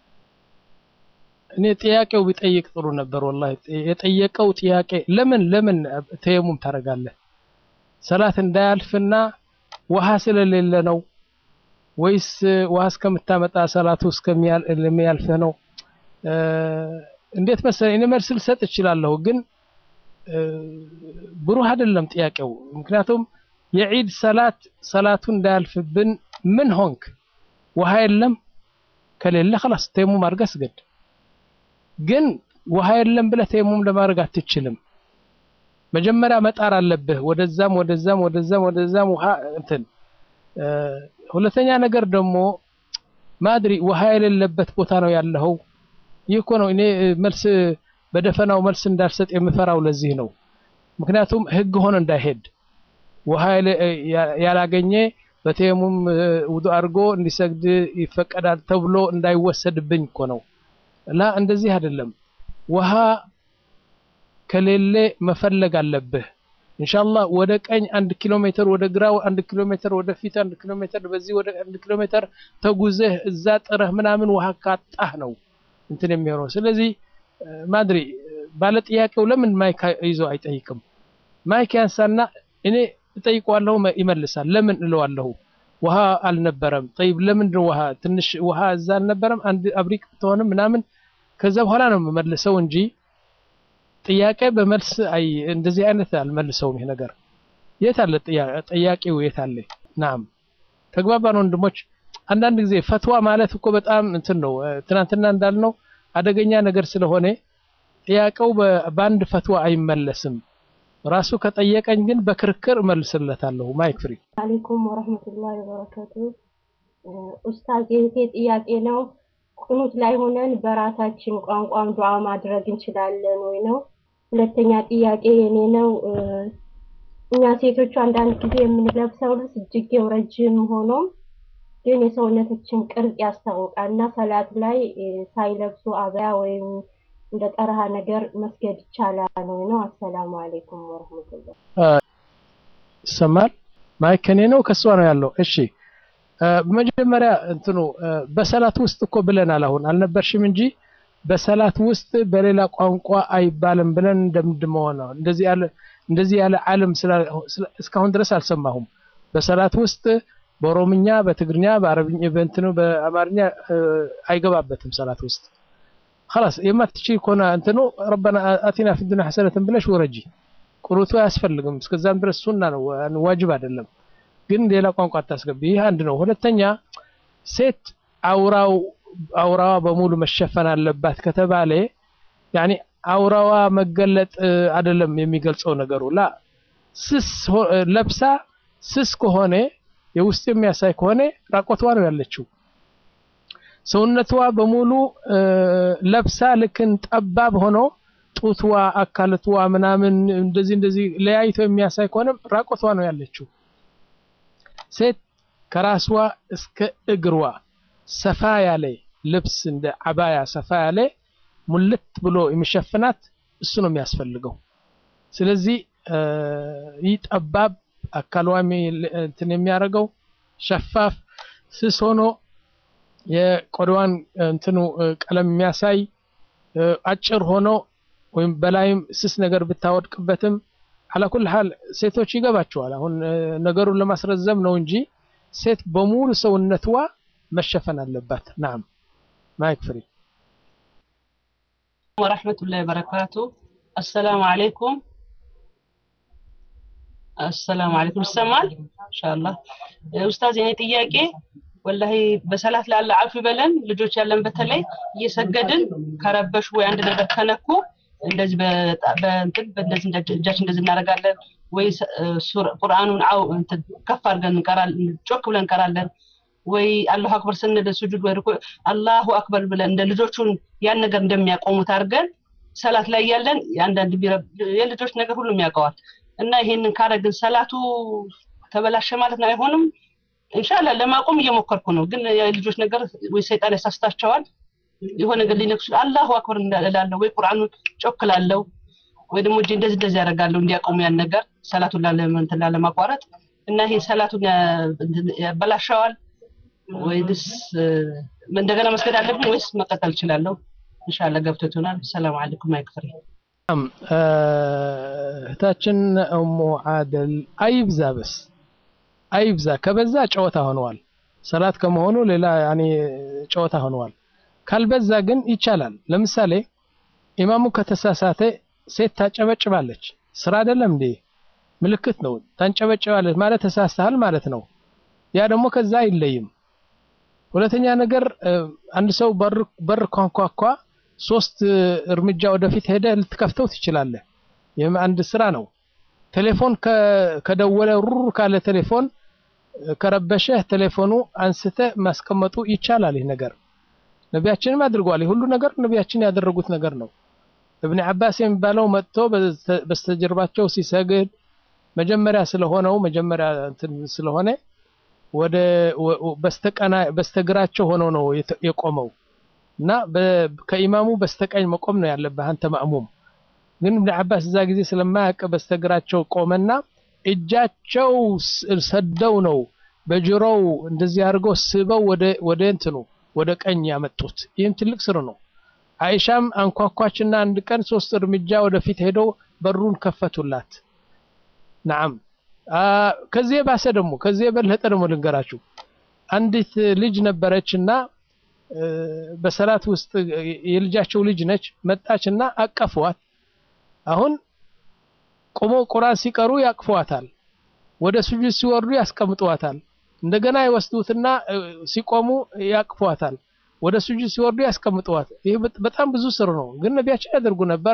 እኔ ጥያቄው ቢጠይቅ ጥሩ ነበር ወላሂ የጠየቀው ጥያቄ ለምን ለምን ተየሙም ታደርጋለህ ሰላት እንዳያልፍና ውሃ ስለሌለ ነው ወይስ ውሃ እስከምታመጣ ሰላቱ እስከሚያልፍህ ነው እ፣ እንዴት መሰለኝ እኔ መልስ ልሰጥ እችላለሁ ግን እ፣ ብሩህ አይደለም ጥያቄው ምክንያቱም የዒድ ሰላት ሰላቱ እንዳያልፍብን ምን ሆንክ ውሃ የለም ከሌለ خلاص ተየሙም አድርገህ ስገድ ግን ውሃ የለም ብለህ ተየሙም ለማድረግ አትችልም መጀመሪያ መጣር አለብህ ወደዛም ወደዛም ወደዛም ወደዛም ውሃ እንትን እ፣ ሁለተኛ ነገር ደግሞ ማድሪ ውሃ የሌለበት ቦታ ነው ያለኸው ይህ እኮ ነው እኔ እ፣ መልስ በደፈናው መልስ እንዳልሰጥ የምፈራው ለዚህ ነው ምክንያቱም ህግ ሆነ እንዳይሄድ ውሃ ያለ- ያ- ያላገኘ በተየሙም እ፣ ውዱእ አድርጎ እንዲሰግድ ይፈቀዳል ተብሎ እንዳይወሰድብኝ እኮ ነው ላ እንደዚህ አይደለም ውሃ ከሌለ መፈለግ አለብህ ኢንሻአላህ ወደ ቀኝ አንድ ኪሎ ሜትር ወደ ግራው አንድ ኪሎ ሜትር ወደ ፊት አንድ ኪሎ ሜትር በዚህ ወደ አንድ ኪሎ ሜትር ተጉዘህ እዛ ጥረህ ምናምን ውሃ ካጣህ ነው እንትን የሚሆነው ስለዚህ እ፣ ማድሪ ባለ ጥያቄው ለምን ማይክ ይዞ አይጠይቅም ማይክ ያንሳና እኔ እጠይቀዋለሁ መ- ይመልሳል ለምን እለዋለሁ ውሃ አልነበረም ጠይብ ለምንድን ውሃ ትንሽ ውሃ እዛ አልነበረም አንድ አብሪቅ ብትሆንም ምናምን ከዛ በኋላ ነው የምመልሰው እንጂ ጥያቄ በመልስ አይ እንደዚህ አይነት አልመልሰውም ይሄ ነገር የት አለ ጥያ- ጥያቄው የት አለ ናም ተግባባን ወንድሞች አንዳንድ ጊዜ ፈትዋ ማለት እኮ በጣም እንትን ነው እ፣ ትናንትና እንዳልነው አደገኛ ነገር ስለሆነ ጥያቄው በ- በአንድ ፈትዋ አይመለስም ራሱ ከጠየቀኝ ግን በክርክር እመልስለታለሁ ማይክ ፍሪ አለይኩም ወረህመቱላሂ ወበረካቱ። እ፣ ኡስታዝ የእህቴ ጥያቄ ነው። ቁኑት ላይ ሆነን በራሳችን ቋንቋም ዱዓ ማድረግ እንችላለን ወይ ነው። ሁለተኛ ጥያቄ የኔ ነው። እ፣ እኛ ሴቶቹ አንዳንድ ጊዜ የምንለብሰው ልብስ እጅጌው ረጅም ሆኖም ግን የሰውነታችን ቅርጽ ያስታውቃል እና ሰላት ላይ እ፣ ሳይለብሱ አበያ ወይም እንደ ጠረሃ ነገር መስገድ ይቻላል ወይ ነው። አሰላሙ አለይኩም ወረህመቱላህ ይሰማል ማይክ ከኔ ነው ከሷ ነው ያለው እሺ እ፣ በመጀመሪያ እንትኑ እ፣ በሰላት ውስጥ እኮ ብለናል አሁን አልነበርሽም እንጂ በሰላት ውስጥ በሌላ ቋንቋ አይባልም ብለን እንደምድመው ነው እንደዚህ ያለ እንደዚህ ያለ ዓለም ስላ- ስላ- እስካሁን ድረስ አልሰማሁም በሰላት ውስጥ በኦሮምኛ በትግርኛ በአረብኛ በእንትኑ በአማርኛ እ፣ አይገባበትም ሰላት ውስጥ خلاص የማትችይ ከሆነ እንትኑ ረበና አቲና ፊ ዱንያ ሐሰነትን ብለሽ ወረጂ ቁኑቱ አያስፈልግም እስከዛም ድረስ ሱና ነው ዋ- ዋጅብ አይደለም ግን ሌላ ቋንቋ አታስገቢ ይህ አንድ ነው ሁለተኛ ሴት አውራው አውራዋ በሙሉ መሸፈን አለባት ከተባለ ያኒ አውራዋ መገለጥ እ፣ አይደለም የሚገልጸው ነገሩ ላ ስስ ለብሳ ስስ ከሆነ የውስጥ የሚያሳይ ከሆነ ራቆቷ ነው ያለችው። ሰውነቷ በሙሉ ለብሳ ልክን ጠባብ ሆኖ ጡትዋ፣ አካልትዋ ምናምን እንደዚህ እንደዚህ ለያይቶ የሚያሳይ ከሆነ ራቆቷ ነው ያለችው። ሴት ከራስዋ እስከ እግሯ ሰፋ ያለ ልብስ እንደ አባያ ሰፋ ያለ ሙልት ብሎ የሚሸፍናት እሱ ነው የሚያስፈልገው። ስለዚህ ይህ ጠባብ አካሏ እንትን የሚያደርገው ሸፋፍ ስስ ሆኖ የቆዳዋን እንትኑ ቀለም የሚያሳይ አጭር ሆኖ ወይም በላይም ስስ ነገር ብታወድቅበትም አላኩል ሀል ሴቶች ይገባቸዋል። አሁን ነገሩን ለማስረዘም ነው እንጂ ሴት በሙሉ ሰውነትዋ መሸፈን አለባት። ናም ማይክ ፍሪ ወራህመቱላሂ ወበረካቱ። አሰላሙ አለይኩም አሰላሙ አለይኩም። ይሰማል ኢንሻአላህ። ኡስታዝ የኔ ጥያቄ ወላሂ በሰላት ላለ አፍ ይበለን ልጆች ያለን በተለይ እየሰገድን ከረበሹ ወይ አንድ ነገር ከነኩ እንደዚህ በእንትን በእንደዚህ እጃችን እንደዚህ እናደርጋለን ወይ ቁርአኑን አው እንትን ከፍ አድርገን እንቀራለን፣ ጮክ ብለን እንቀራለን ወይ አላሁ አክበር ስንል ስጁድ ወይ ሩኩዕ አላሁ አክበር ብለን እንደ ልጆቹን ያን ነገር እንደሚያቆሙት አድርገን ሰላት ላይ ያለን አንዳንድ የልጆች ነገር ሁሉም ያውቀዋል እና ይሄንን ካረግን ሰላቱ ተበላሸ ማለት ነው አይሆንም። ኢንሻአላህ ለማቆም እየሞከርኩ ነው፣ ግን የልጆች ነገር ወይ ሰይጣን ያሳስታቸዋል የሆነ ነገር ሊነክሱ አላሁ አክበር እላለሁ ወይ ቁርአኑን ጮክላለሁ ወይ ደግሞ እጄ እንደዚህ እንደዚህ ያደርጋለሁ እንዲያቆሙ ያን ነገር ሰላቱን ላለመንትና ለማቋረጥ እና ይሄ ሰላቱን ያበላሸዋል ወይስ እንደገና መስገድ አለብኝ ወይስ መቀጠል እችላለሁ? ኢንሻአላህ ገብቶት ይሆናል። ሰላም አለይኩም አይክፍሪ እህታችን እሙ አደል አይብዛ፣ በስ አይብዛ። ከበዛ ጨዋታ ሆነዋል። ሰላት ከመሆኑ ሌላ ያኔ ጨዋታ ሆነዋል። ካልበዛ ግን ይቻላል። ለምሳሌ ኢማሙ ከተሳሳተ ሴት ታጨበጭባለች። ስራ አይደለም እንዴ? ምልክት ነው። ታንጨበጭባለች ማለት ተሳስተሃል ማለት ነው። ያ ደግሞ ከዛ አይለይም። ሁለተኛ ነገር አንድ ሰው በር ኳንኳኳ፣ ሶስት እርምጃ ወደፊት ሄደ ልትከፍተው ትችላለህ። ይህም አንድ ስራ ነው። ቴሌፎን ከደወለ ሩር ካለ ቴሌፎን ከረበሸህ ቴሌፎኑ አንስተ ማስቀመጡ ይቻላል። ይህ ነገር ነቢያችንም አድርገዋል። ሁሉ ነገር ነቢያችን ያደረጉት ነገር ነው። እብን አባስ የሚባለው መጥቶ በስተጀርባቸው ሲሰግድ መጀመሪያ ስለሆነው መጀመሪያ እንትን ስለሆነ ወደ በስተቀና በስተግራቸው ሆኖ ነው የቆመው እና ከኢማሙ በስተቀኝ መቆም ነው ያለብህ አንተ ማእሙም። ግን እብን አባስ እዛ ጊዜ ስለማያውቅ በስተግራቸው ቆመና እጃቸው ሰደው ነው በጆሮው እንደዚህ አድርገው ስበው ወደ ወደ እንትኑ ወደ ቀኝ ያመጡት። ይህም ትልቅ ስር ነው። አይሻም አንኳኳችና አንድ ቀን ሶስት እርምጃ ወደፊት ሄደው በሩን ከፈቱላት። ናም ከዚህ የባሰ ደግሞ ከዚህ የበለጠ ደግሞ ልንገራችሁ። አንዲት ልጅ ነበረችና በሰላት ውስጥ የልጃቸው ልጅ ነች። መጣችና አቀፏት። አሁን ቆመው ቁርአን ሲቀሩ ያቅፏታል። ወደ ሱጁድ ሲወርዱ ያስቀምጧታል። እንደገና ይወስዱትና ሲቆሙ ያቅፏታል። ወደ ሱጁድ ሲወርዱ ያስቀምጠዋት። ይህ በጣም ብዙ ስር ነው፣ ግን ነቢያችን ያደርጉ ነበር።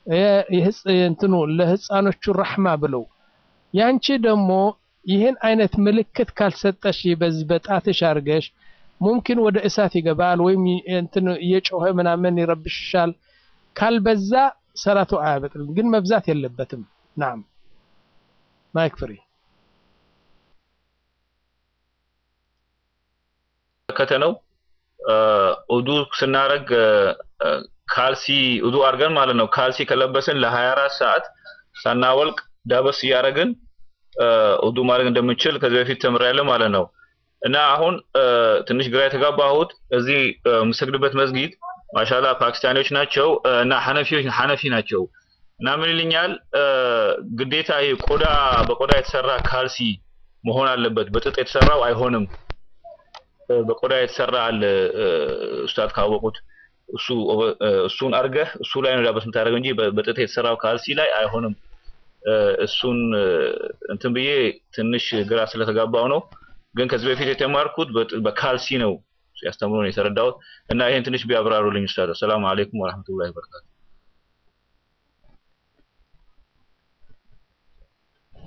እንትኑ ለህፃኖቹ ረሕማ ብለው ያንቺ ደግሞ ይህን አይነት ምልክት ካልሰጠሽ በዚህ በጣትሽ አርገሽ ሙምኪን ወደ እሳት ይገባል ወይም እንትን እየጮኸ ምናምን ይረብሽሻል። ካልበዛ ሰላቱ አያበጥልም፣ ግን መብዛት የለበትም። ናም ማይክ ፍሪ ከተነው ኡዱ ስናረግ ካልሲ ኡዱ አድርገን ማለት ነው። ካልሲ ከለበስን ለ24 ሰዓት ሳናወልቅ ዳበስ እያደረግን ኡዱ ማድረግ እንደምንችል ከዚህ በፊት ተምሬያለሁ ማለት ነው። እና አሁን ትንሽ ግራ የተጋባሁት እዚህ የምሰግድበት መስጊድ ማሻላ ፓኪስታኒዎች ናቸው እና ሐነፊዎች ሐነፊ ናቸው እና ምን ይልኛል ግዴታ ይሄ ቆዳ በቆዳ የተሰራ ካልሲ መሆን አለበት፣ በጥጥ የተሰራው አይሆንም። በቆዳ የተሰራ አለ ኡስታዝ ካወቁት እሱ እሱን አርገህ እሱ ላይ ነው ዳበስ የምታደርገው እንጂ በጥጥ የተሰራው ካልሲ ላይ አይሆንም። እሱን እንትን ብዬ ትንሽ ግራ ስለተጋባው ነው። ግን ከዚህ በፊት የተማርኩት በካልሲ ነው ሲያስተምሩ ነው የተረዳሁት እና ይሄን ትንሽ ቢያብራሩልኝ ኡስታዝ። ሰላም አለይኩም ወራህመቱላሂ ወበረካቱ።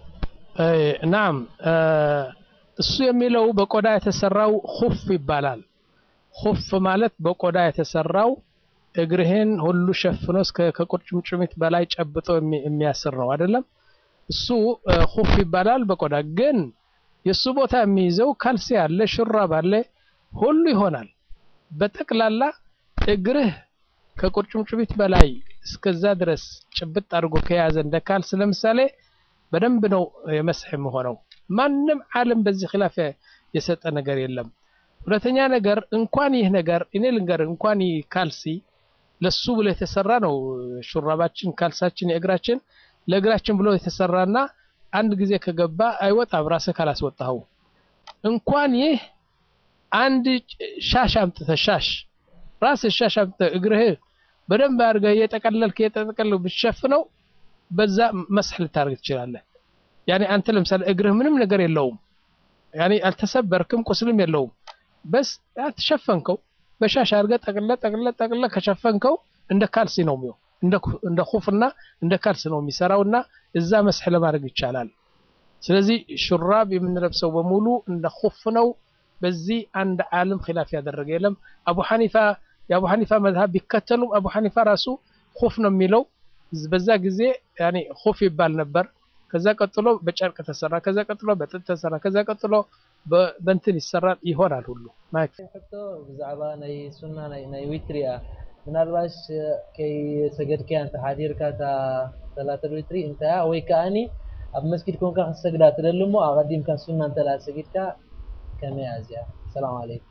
ናም እሱ የሚለው በቆዳ የተሰራው ሁፍ ይባላል። ሁፍ ማለት በቆዳ የተሰራው እግርህን ሁሉ ሸፍኖ እስከ ከቁርጭምጭሚት በላይ ጨብጦ የሚያስር ነው አይደለም? እሱ ሁፍ ይባላል በቆዳ ግን የእሱ ቦታ የሚይዘው ካልሲ አለ፣ ሹራብ አለ፣ ሁሉ ይሆናል። በጠቅላላ እግርህ ከቁርጭምጭሚት በላይ እስከዛ ድረስ ጭብጥ አድርጎ ከያዘ እንደ ካልስ ለምሳሌ በደንብ ነው የመስሕ የሆነው። ማንም ዓለም በዚህ ኺላፍ የሰጠ ነገር የለም። ሁለተኛ ነገር እንኳን ይህ ነገር እኔ ልንገር፣ እንኳን ይህ ካልሲ ለሱ ብሎ የተሰራ ነው። ሹራባችን፣ ካልሳችን፣ የእግራችን ለእግራችን ብሎ የተሰራና አንድ ጊዜ ከገባ አይወጣም ራስህ ካላስወጣኸው። እንኳን ይህ አንድ ሻሽ አምጥተህ ሻሽ ራስህ ሻሽ አምጥተህ እግርህ በደንብ አድርገህ እየጠቀለልክ እየጠቀለልክ ብትሸፍነው በዛ መስሕ ልታደርግ ትችላለህ። ያኔ አንተ ለምሳሌ እግርህ ምንም ነገር የለውም፣ ያኔ አልተሰበርክም፣ ቁስልም የለውም። በስ ተሸፈንከው በሻሽ አድርገህ ጠቅልለህ ጠቅልለህ ጠቅልለህ ከሸፈንከው እንደ ካልሲ ነው የሚሆን እንደ ኩፍና እንደ ካልስ ነው የሚሰራውና እዛ መስሕ ለማድረግ ይቻላል። ስለዚህ ሹራብ የምንለብሰው በሙሉ እንደ ኩፍ ነው። በዚህ አንድ ዓለም ኺላፍ ያደረገ የለም። አቡ ሐኒፋ የአቡ ሐኒፋ መዝሀብ ቢከተሉም አቡ ሐኒፋ ራሱ ኩፍ ነው የሚለው። በዛ ጊዜ ያኔ ኩፍ ይባል ነበር። ከዛ ቀጥሎ በጨርቅ ተሰራ፣ ከዛ ቀጥሎ በጥጥ ተሰራ፣ ከዛ ቀጥሎ በእንትን ይሰራል ይሆናል ሁሉ ማይክ ሕቶ ብዛዕባ ናይ ሱና ናይ ዊትሪ እያ ምናልባሽ ከይሰገድከያ እንተ ሓዲርካ እታ ሰላተል ዊትሪ እንታያ ወይ ከዓኒ ኣብ መስጊድ ኮንካ ክትሰግዳ ትደሊ እሞ ኣቐዲምካ ሱና እንተላ ሰጊድካ ከመይ እያ እዚኣ ሰላም አለይኩም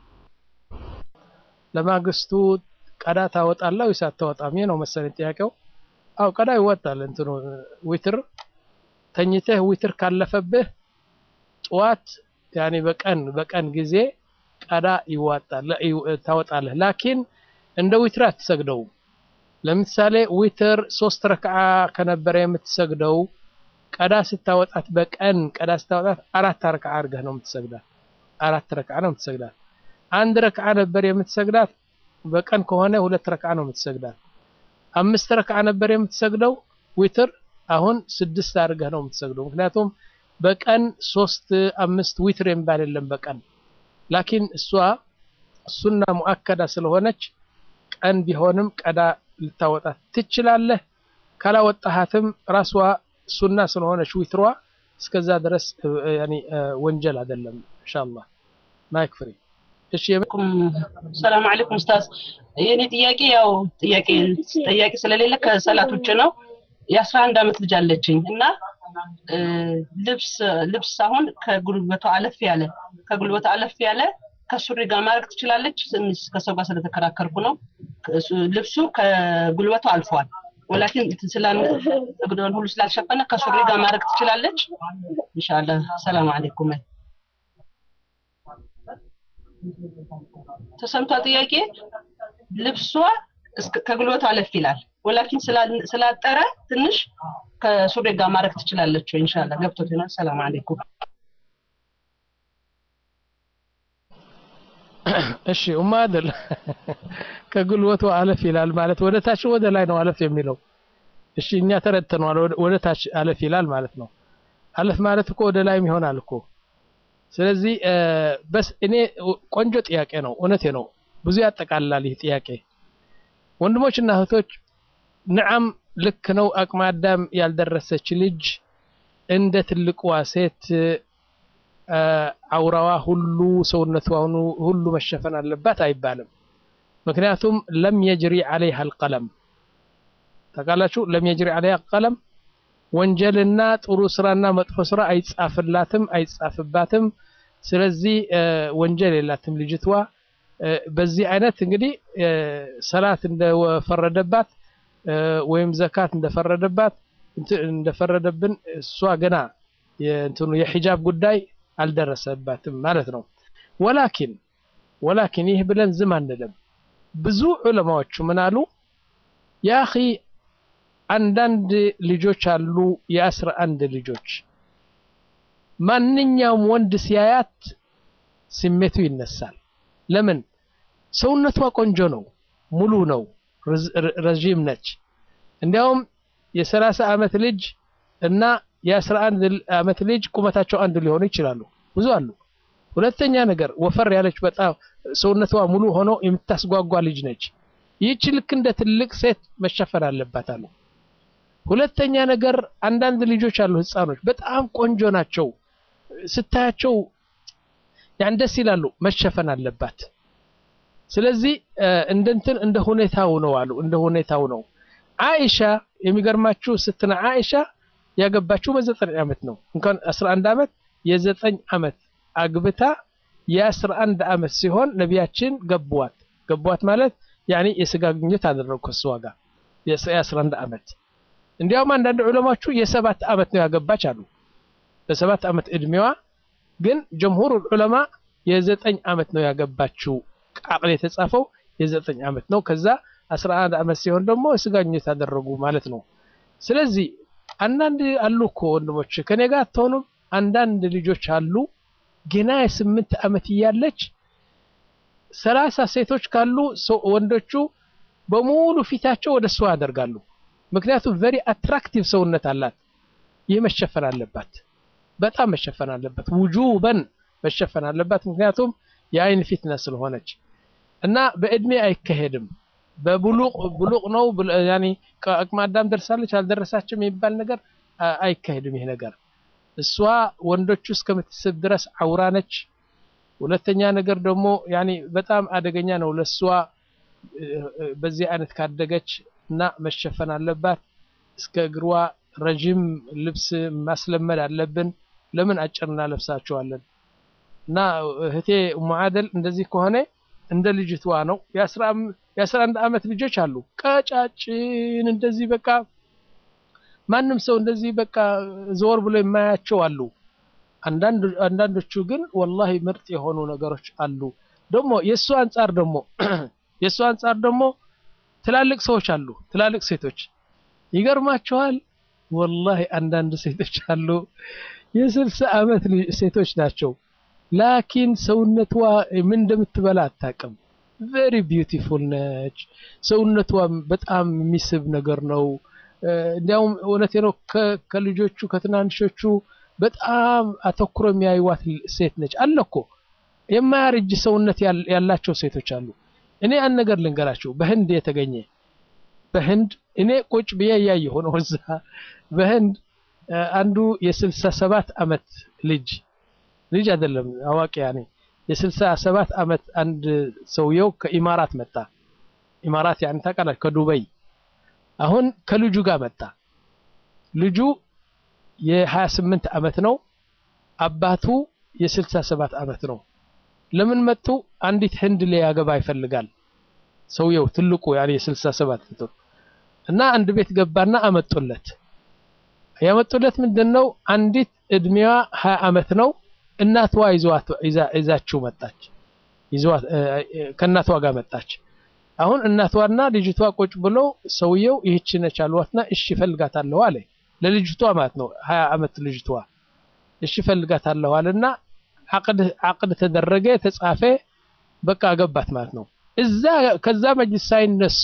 ለማግስቱ ቀዳ ታወጣለህ ወይስ አታወጣም? ይህ ነው መሰለኝ ጥያቄው። አው ቀዳ ይወጣል። እንትኑ ዊትር ተኝተህ ዊትር ካለፈብህ ጠዋት ያኔ በቀን በቀን ጊዜ ቀዳ ይዋጣል ታወጣለህ። ላኪን እንደ ዊትር አትሰግደው። ለምሳሌ ዊትር ሶስት ረክዓ ከነበረ የምትሰግደው ቀዳ ስታወጣት በቀን ቀዳ ስታወጣት አራት ረክዓ አድርገህ ነው የምትሰግዳት። አራት ረክዓ ነው የምትሰግዳት። አንድ ረክዓ ነበር የምትሰግዳት በቀን ከሆነ ሁለት ረክዓ ነው የምትሰግዳት። አምስት ረክዓ ነበር የምትሰግደው ዊትር አሁን ስድስት አድርገህ ነው የምትሰግደው። ምክንያቱም በቀን ሶስት አምስት ዊትር የሚባል የለም በቀን ላኪን እሷ ሱና ሙአከዳ ስለሆነች ቀን ቢሆንም ቀዳ ልታወጣት ትችላለህ። ካላወጣሃትም ራሷ ሱና ስለሆነች ዊትሯ እስከዛ ድረስ ያኒ ወንጀል አይደለም። ኢንሻአላህ ማይክ ፍሪ እሺ ሰላም አለይኩም ኡስታዝ። የኔ ጥያቄ ያው ጥያቄ ጥያቄ ስለሌለ ከሰላት ውጭ ነው። የአስራ አንድ አመት ልጅ አለችኝ እና ልብስ ልብስ አሁን ከጉልበቷ አለፍ ያለ ከጉልበቷ አለፍ ያለ ከሱሪ ጋር ማድረግ ትችላለች። ትንሽ ከሰው ጋር ስለተከራከርኩ ነው። ልብሱ ከጉልበቷ አልፏል። ወላኪን እግሯን ሁሉ ስላልሸፈነ ከሱሪ ጋር ማድረግ ትችላለች። ኢንሻአላህ ሰላም አለይኩም። ተሰምቷ ጥያቄ ልብሷ ከጉልበቷ አለፍ ይላል። ወላኪን ስላጠረ ትንሽ ከሱሪ ጋር ማድረግ ትችላለች ወይ? ኢንሻአላህ ገብቶት ይሆናል። ሰላም አለይኩም። እሺ ኡማ አይደል ከጉልበቱ አለፍ ይላል ማለት ወደ ታች ወደ ላይ ነው አለፍ የሚለው። እሺ እኛ ተረድተነዋል። ወደ ታች አለፍ ይላል ማለት ነው። አለፍ ማለት እኮ ወደ ላይም ይሆናል እኮ። ስለዚህ በስ እኔ ቆንጆ ጥያቄ ነው፣ እውነቴ ነው። ብዙ ያጠቃልላል ይህ ጥያቄ። ወንድሞችና እህቶች ንዓም ልክ ነው። አቅመ አዳም ያልደረሰች ልጅ እንደ ትልቅዋ ሴት አውራዋ ሁሉ ሰውነቷ ሁሉ መሸፈን አለባት አይባልም። ምክንያቱም ለም የጅሪ አለይሃ አልቀለም ታውቃላችሁ። ለም የጅሪ አለይሃ አልቀለም ወንጀልና ጥሩ ስራና መጥፎ ስራ አይጻፍላትም አይጻፍባትም። ስለዚህ ወንጀል የላትም ልጅቷ። በዚህ አይነት እንግዲህ ሰላት እንደፈረደባት ወይም ዘካት እንደፈረደባት እንደፈረደብን እሷ ገና የእንትኑ የሂጃብ ጉዳይ አልደረሰባትም ማለት ነው። ወላኪን ወላኪን ይህ ብለን ዝም አንልም። ብዙ ዑለማዎቹ ምን አሉ? ያኺ አንዳንድ ልጆች አሉ የአስራ አንድ ልጆች ማንኛውም ወንድ ሲያያት ስሜቱ ይነሳል። ለምን? ሰውነቷ ቆንጆ ነው፣ ሙሉ ነው፣ ረዥም ነች። እንዲያውም የሰላሳ ዓመት ልጅ እና የአስራ አንድ ዓመት ልጅ ቁመታቸው አንድ ሊሆኑ ይችላሉ። ብዙ አሉ። ሁለተኛ ነገር ወፈር ያለች በጣም ሰውነቷ ሙሉ ሆኖ የምታስጓጓ ልጅ ነች። ይህች ልክ እንደ ትልቅ ሴት መሸፈን አለባት አሉ። ሁለተኛ ነገር አንዳንድ ልጆች አሉ፣ ህፃኖች በጣም ቆንጆ ናቸው። ስታያቸው ያን ደስ ይላሉ፣ መሸፈን አለባት። ስለዚህ እንደ እንትን እንደ ሁኔታው ነው አሉ። እንደ ሁኔታው ነው። አይሻ የሚገርማችሁ ስትና አይሻ ያገባችው በዘጠኝ ዓመት ነው። እንኳን 11 ዓመት የዘጠኝ ዓመት አግብታ የ11 ዓመት ሲሆን ነቢያችን ገቧት። ገቧት ማለት ያኔ የስጋ ግንኙነት አደረጉ ከሷ ጋር የ11 ዓመት እንዲያውም አንዳንድ ዑለማዎቹ የሰባት ዓመት ነው ያገባች አሉ። በሰባት ዓመት እድሜዋ ግን ጀምሁር ዑለማ የዘጠኝ ዓመት ነው ያገባችው። ቃቅል የተጻፈው የዘጠኝ ዓመት ነው። ከዛ 11 ዓመት ሲሆን ደግሞ የስጋ ግንኙነት አደረጉ ማለት ነው። ስለዚህ አንዳንድ አሉ እኮ ወንድሞች ከኔ ጋር አትሆኑም። አንዳንድ ልጆች አሉ ገና የስምንት ዓመት እያለች ሰላሳ ሴቶች ካሉ ወንዶቹ በሙሉ ፊታቸው ወደ እሷ ያደርጋሉ። ምክንያቱም ቨሪ አትራክቲቭ ሰውነት አላት። ይህ መሸፈን አለባት፣ በጣም መሸፈን አለባት። ውጁበን መሸፈን አለባት። ምክንያቱም የአይን ፊትና ስለሆነች እና በእድሜ አይካሄድም። በብሉቅ ብሉቅ ነው ያኔ ከአቅመ አዳም ደርሳለች አልደረሳችም የሚባል ነገር አይካሄድም። ይሄ ነገር እሷ ወንዶቹ እስከምትስብ ድረስ አውራ ነች። ሁለተኛ ነገር ደግሞ ያኔ በጣም አደገኛ ነው ለሷ በዚህ አይነት ካደገች እና መሸፈን አለባት። እስከ እግሯ ረዥም ልብስ ማስለመድ አለብን። ለምን አጭር እናለብሳቸዋለን? እና እህቴ ሙዓደል እንደዚህ ከሆነ እንደ ልጅቷ ነው። የአስራ አንድ ዓመት ልጆች አሉ ቀጫጭን እንደዚህ በቃ ማንም ሰው እንደዚህ በቃ ዘወር ብሎ የማያቸው አሉ። አንዳንዶቹ ግን ወላሂ ምርጥ የሆኑ ነገሮች አሉ። ደግሞ የእሱ አንጻር ደግሞ የእሱ አንጻር ደግሞ ትላልቅ ሰዎች አሉ። ትላልቅ ሴቶች ይገርማቸዋል። ወላሂ አንዳንድ ሴቶች አሉ የስልሳ ዓመት ሴቶች ናቸው። ላኪን ሰውነቷ ምን እንደምትበላ አታውቅም። ቬሪ ቢዩቲፉል ነች። ሰውነቷ በጣም የሚስብ ነገር ነው። እንዲያውም እውነቴ ነው ከልጆቹ ከትናንሾቹ በጣም አተኩሮ የሚያዩዋት ሴት ነች። አለ እኮ የማያረጅ ሰውነት ያላቸው ሴቶች አሉ። እኔ አንድ ነገር ልንገራቸው። በህንድ የተገኘ በህንድ እኔ ቁጭ ብዬ እያየሁ ነው። እዛ በህንድ አንዱ የስልሳ ሰባት ዓመት ልጅ ልጅ አይደለም አዋቂ ያኔ የስልሳ ሰባት ዓመት አንድ ሰውየው ከኢማራት መጣ። ኢማራት ያን ታውቃላችሁ ከዱበይ አሁን ከልጁ ጋር መጣ። ልጁ የ28 ዓመት ነው። አባቱ የ67 ዓመት ነው። ለምን መጡ? አንዲት ህንድ ሊያገባ ይፈልጋል ሰውየው ትልቁ ያኔ የ67 ነው እና አንድ ቤት ገባና አመጡለት። ያመጡለት ምንድነው? አንዲት እድሜዋ 20 ዓመት ነው። እናቷ ይዟት ይዛችው መጣች። ይዟት ከእናቷ ጋር መጣች። አሁን እናቷና ልጅቷ ቁጭ ብለው ሰውየው ይህች ነች አሏትና እሺ ፈልጋታለሁ አለ። ለልጅቷ ማለት ነው 20 ዓመት ልጅቷ እሺ ፈልጋታለሁ አለና አቅድ ተደረገ፣ ተጻፈ። በቃ አገባት ማለት ነው። እዛ ከዛ መጅልስ ሳይነሱ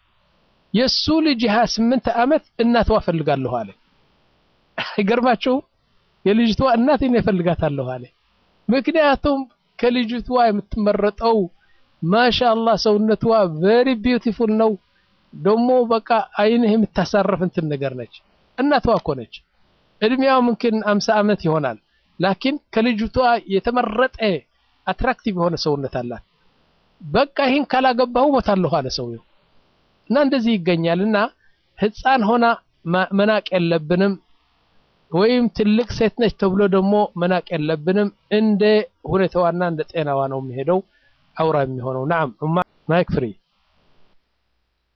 የሱ ልጅ 28 ዓመት እናቷ ፈልጋለሁ አለ። አይገርማችሁም? የልጅቷ እናት እኔ ፈልጋታለሁ አለ። ምክንያቱም ከልጅቷ የምትመረጠው ማሻአላህ ሰውነቷ ቬሪ ቢዩቲፉል ነው። ደግሞ በቃ አይንህ የምታሳረፍ እንትን ነገር ነች። እናቷ እኮ ነች። እድሜያው ምንክን አምሳ ዓመት ይሆናል። ላኪን ከልጅቷ የተመረጠ አትራክቲቭ የሆነ ሰውነት አላት። በቃ ይህን ካላገባሁ ሞታለሁ አለ ሰውየው። እና እንደዚህ ይገኛል። እና ህፃን ሆና መናቅ የለብንም ወይም ትልቅ ሴት ነች ተብሎ ደግሞ መናቅ የለብንም። እንደ ሁኔታዋና እንደ ጤናዋ ነው የሚሄደው አውራ የሚሆነው። ናም ማይክ ፍሪ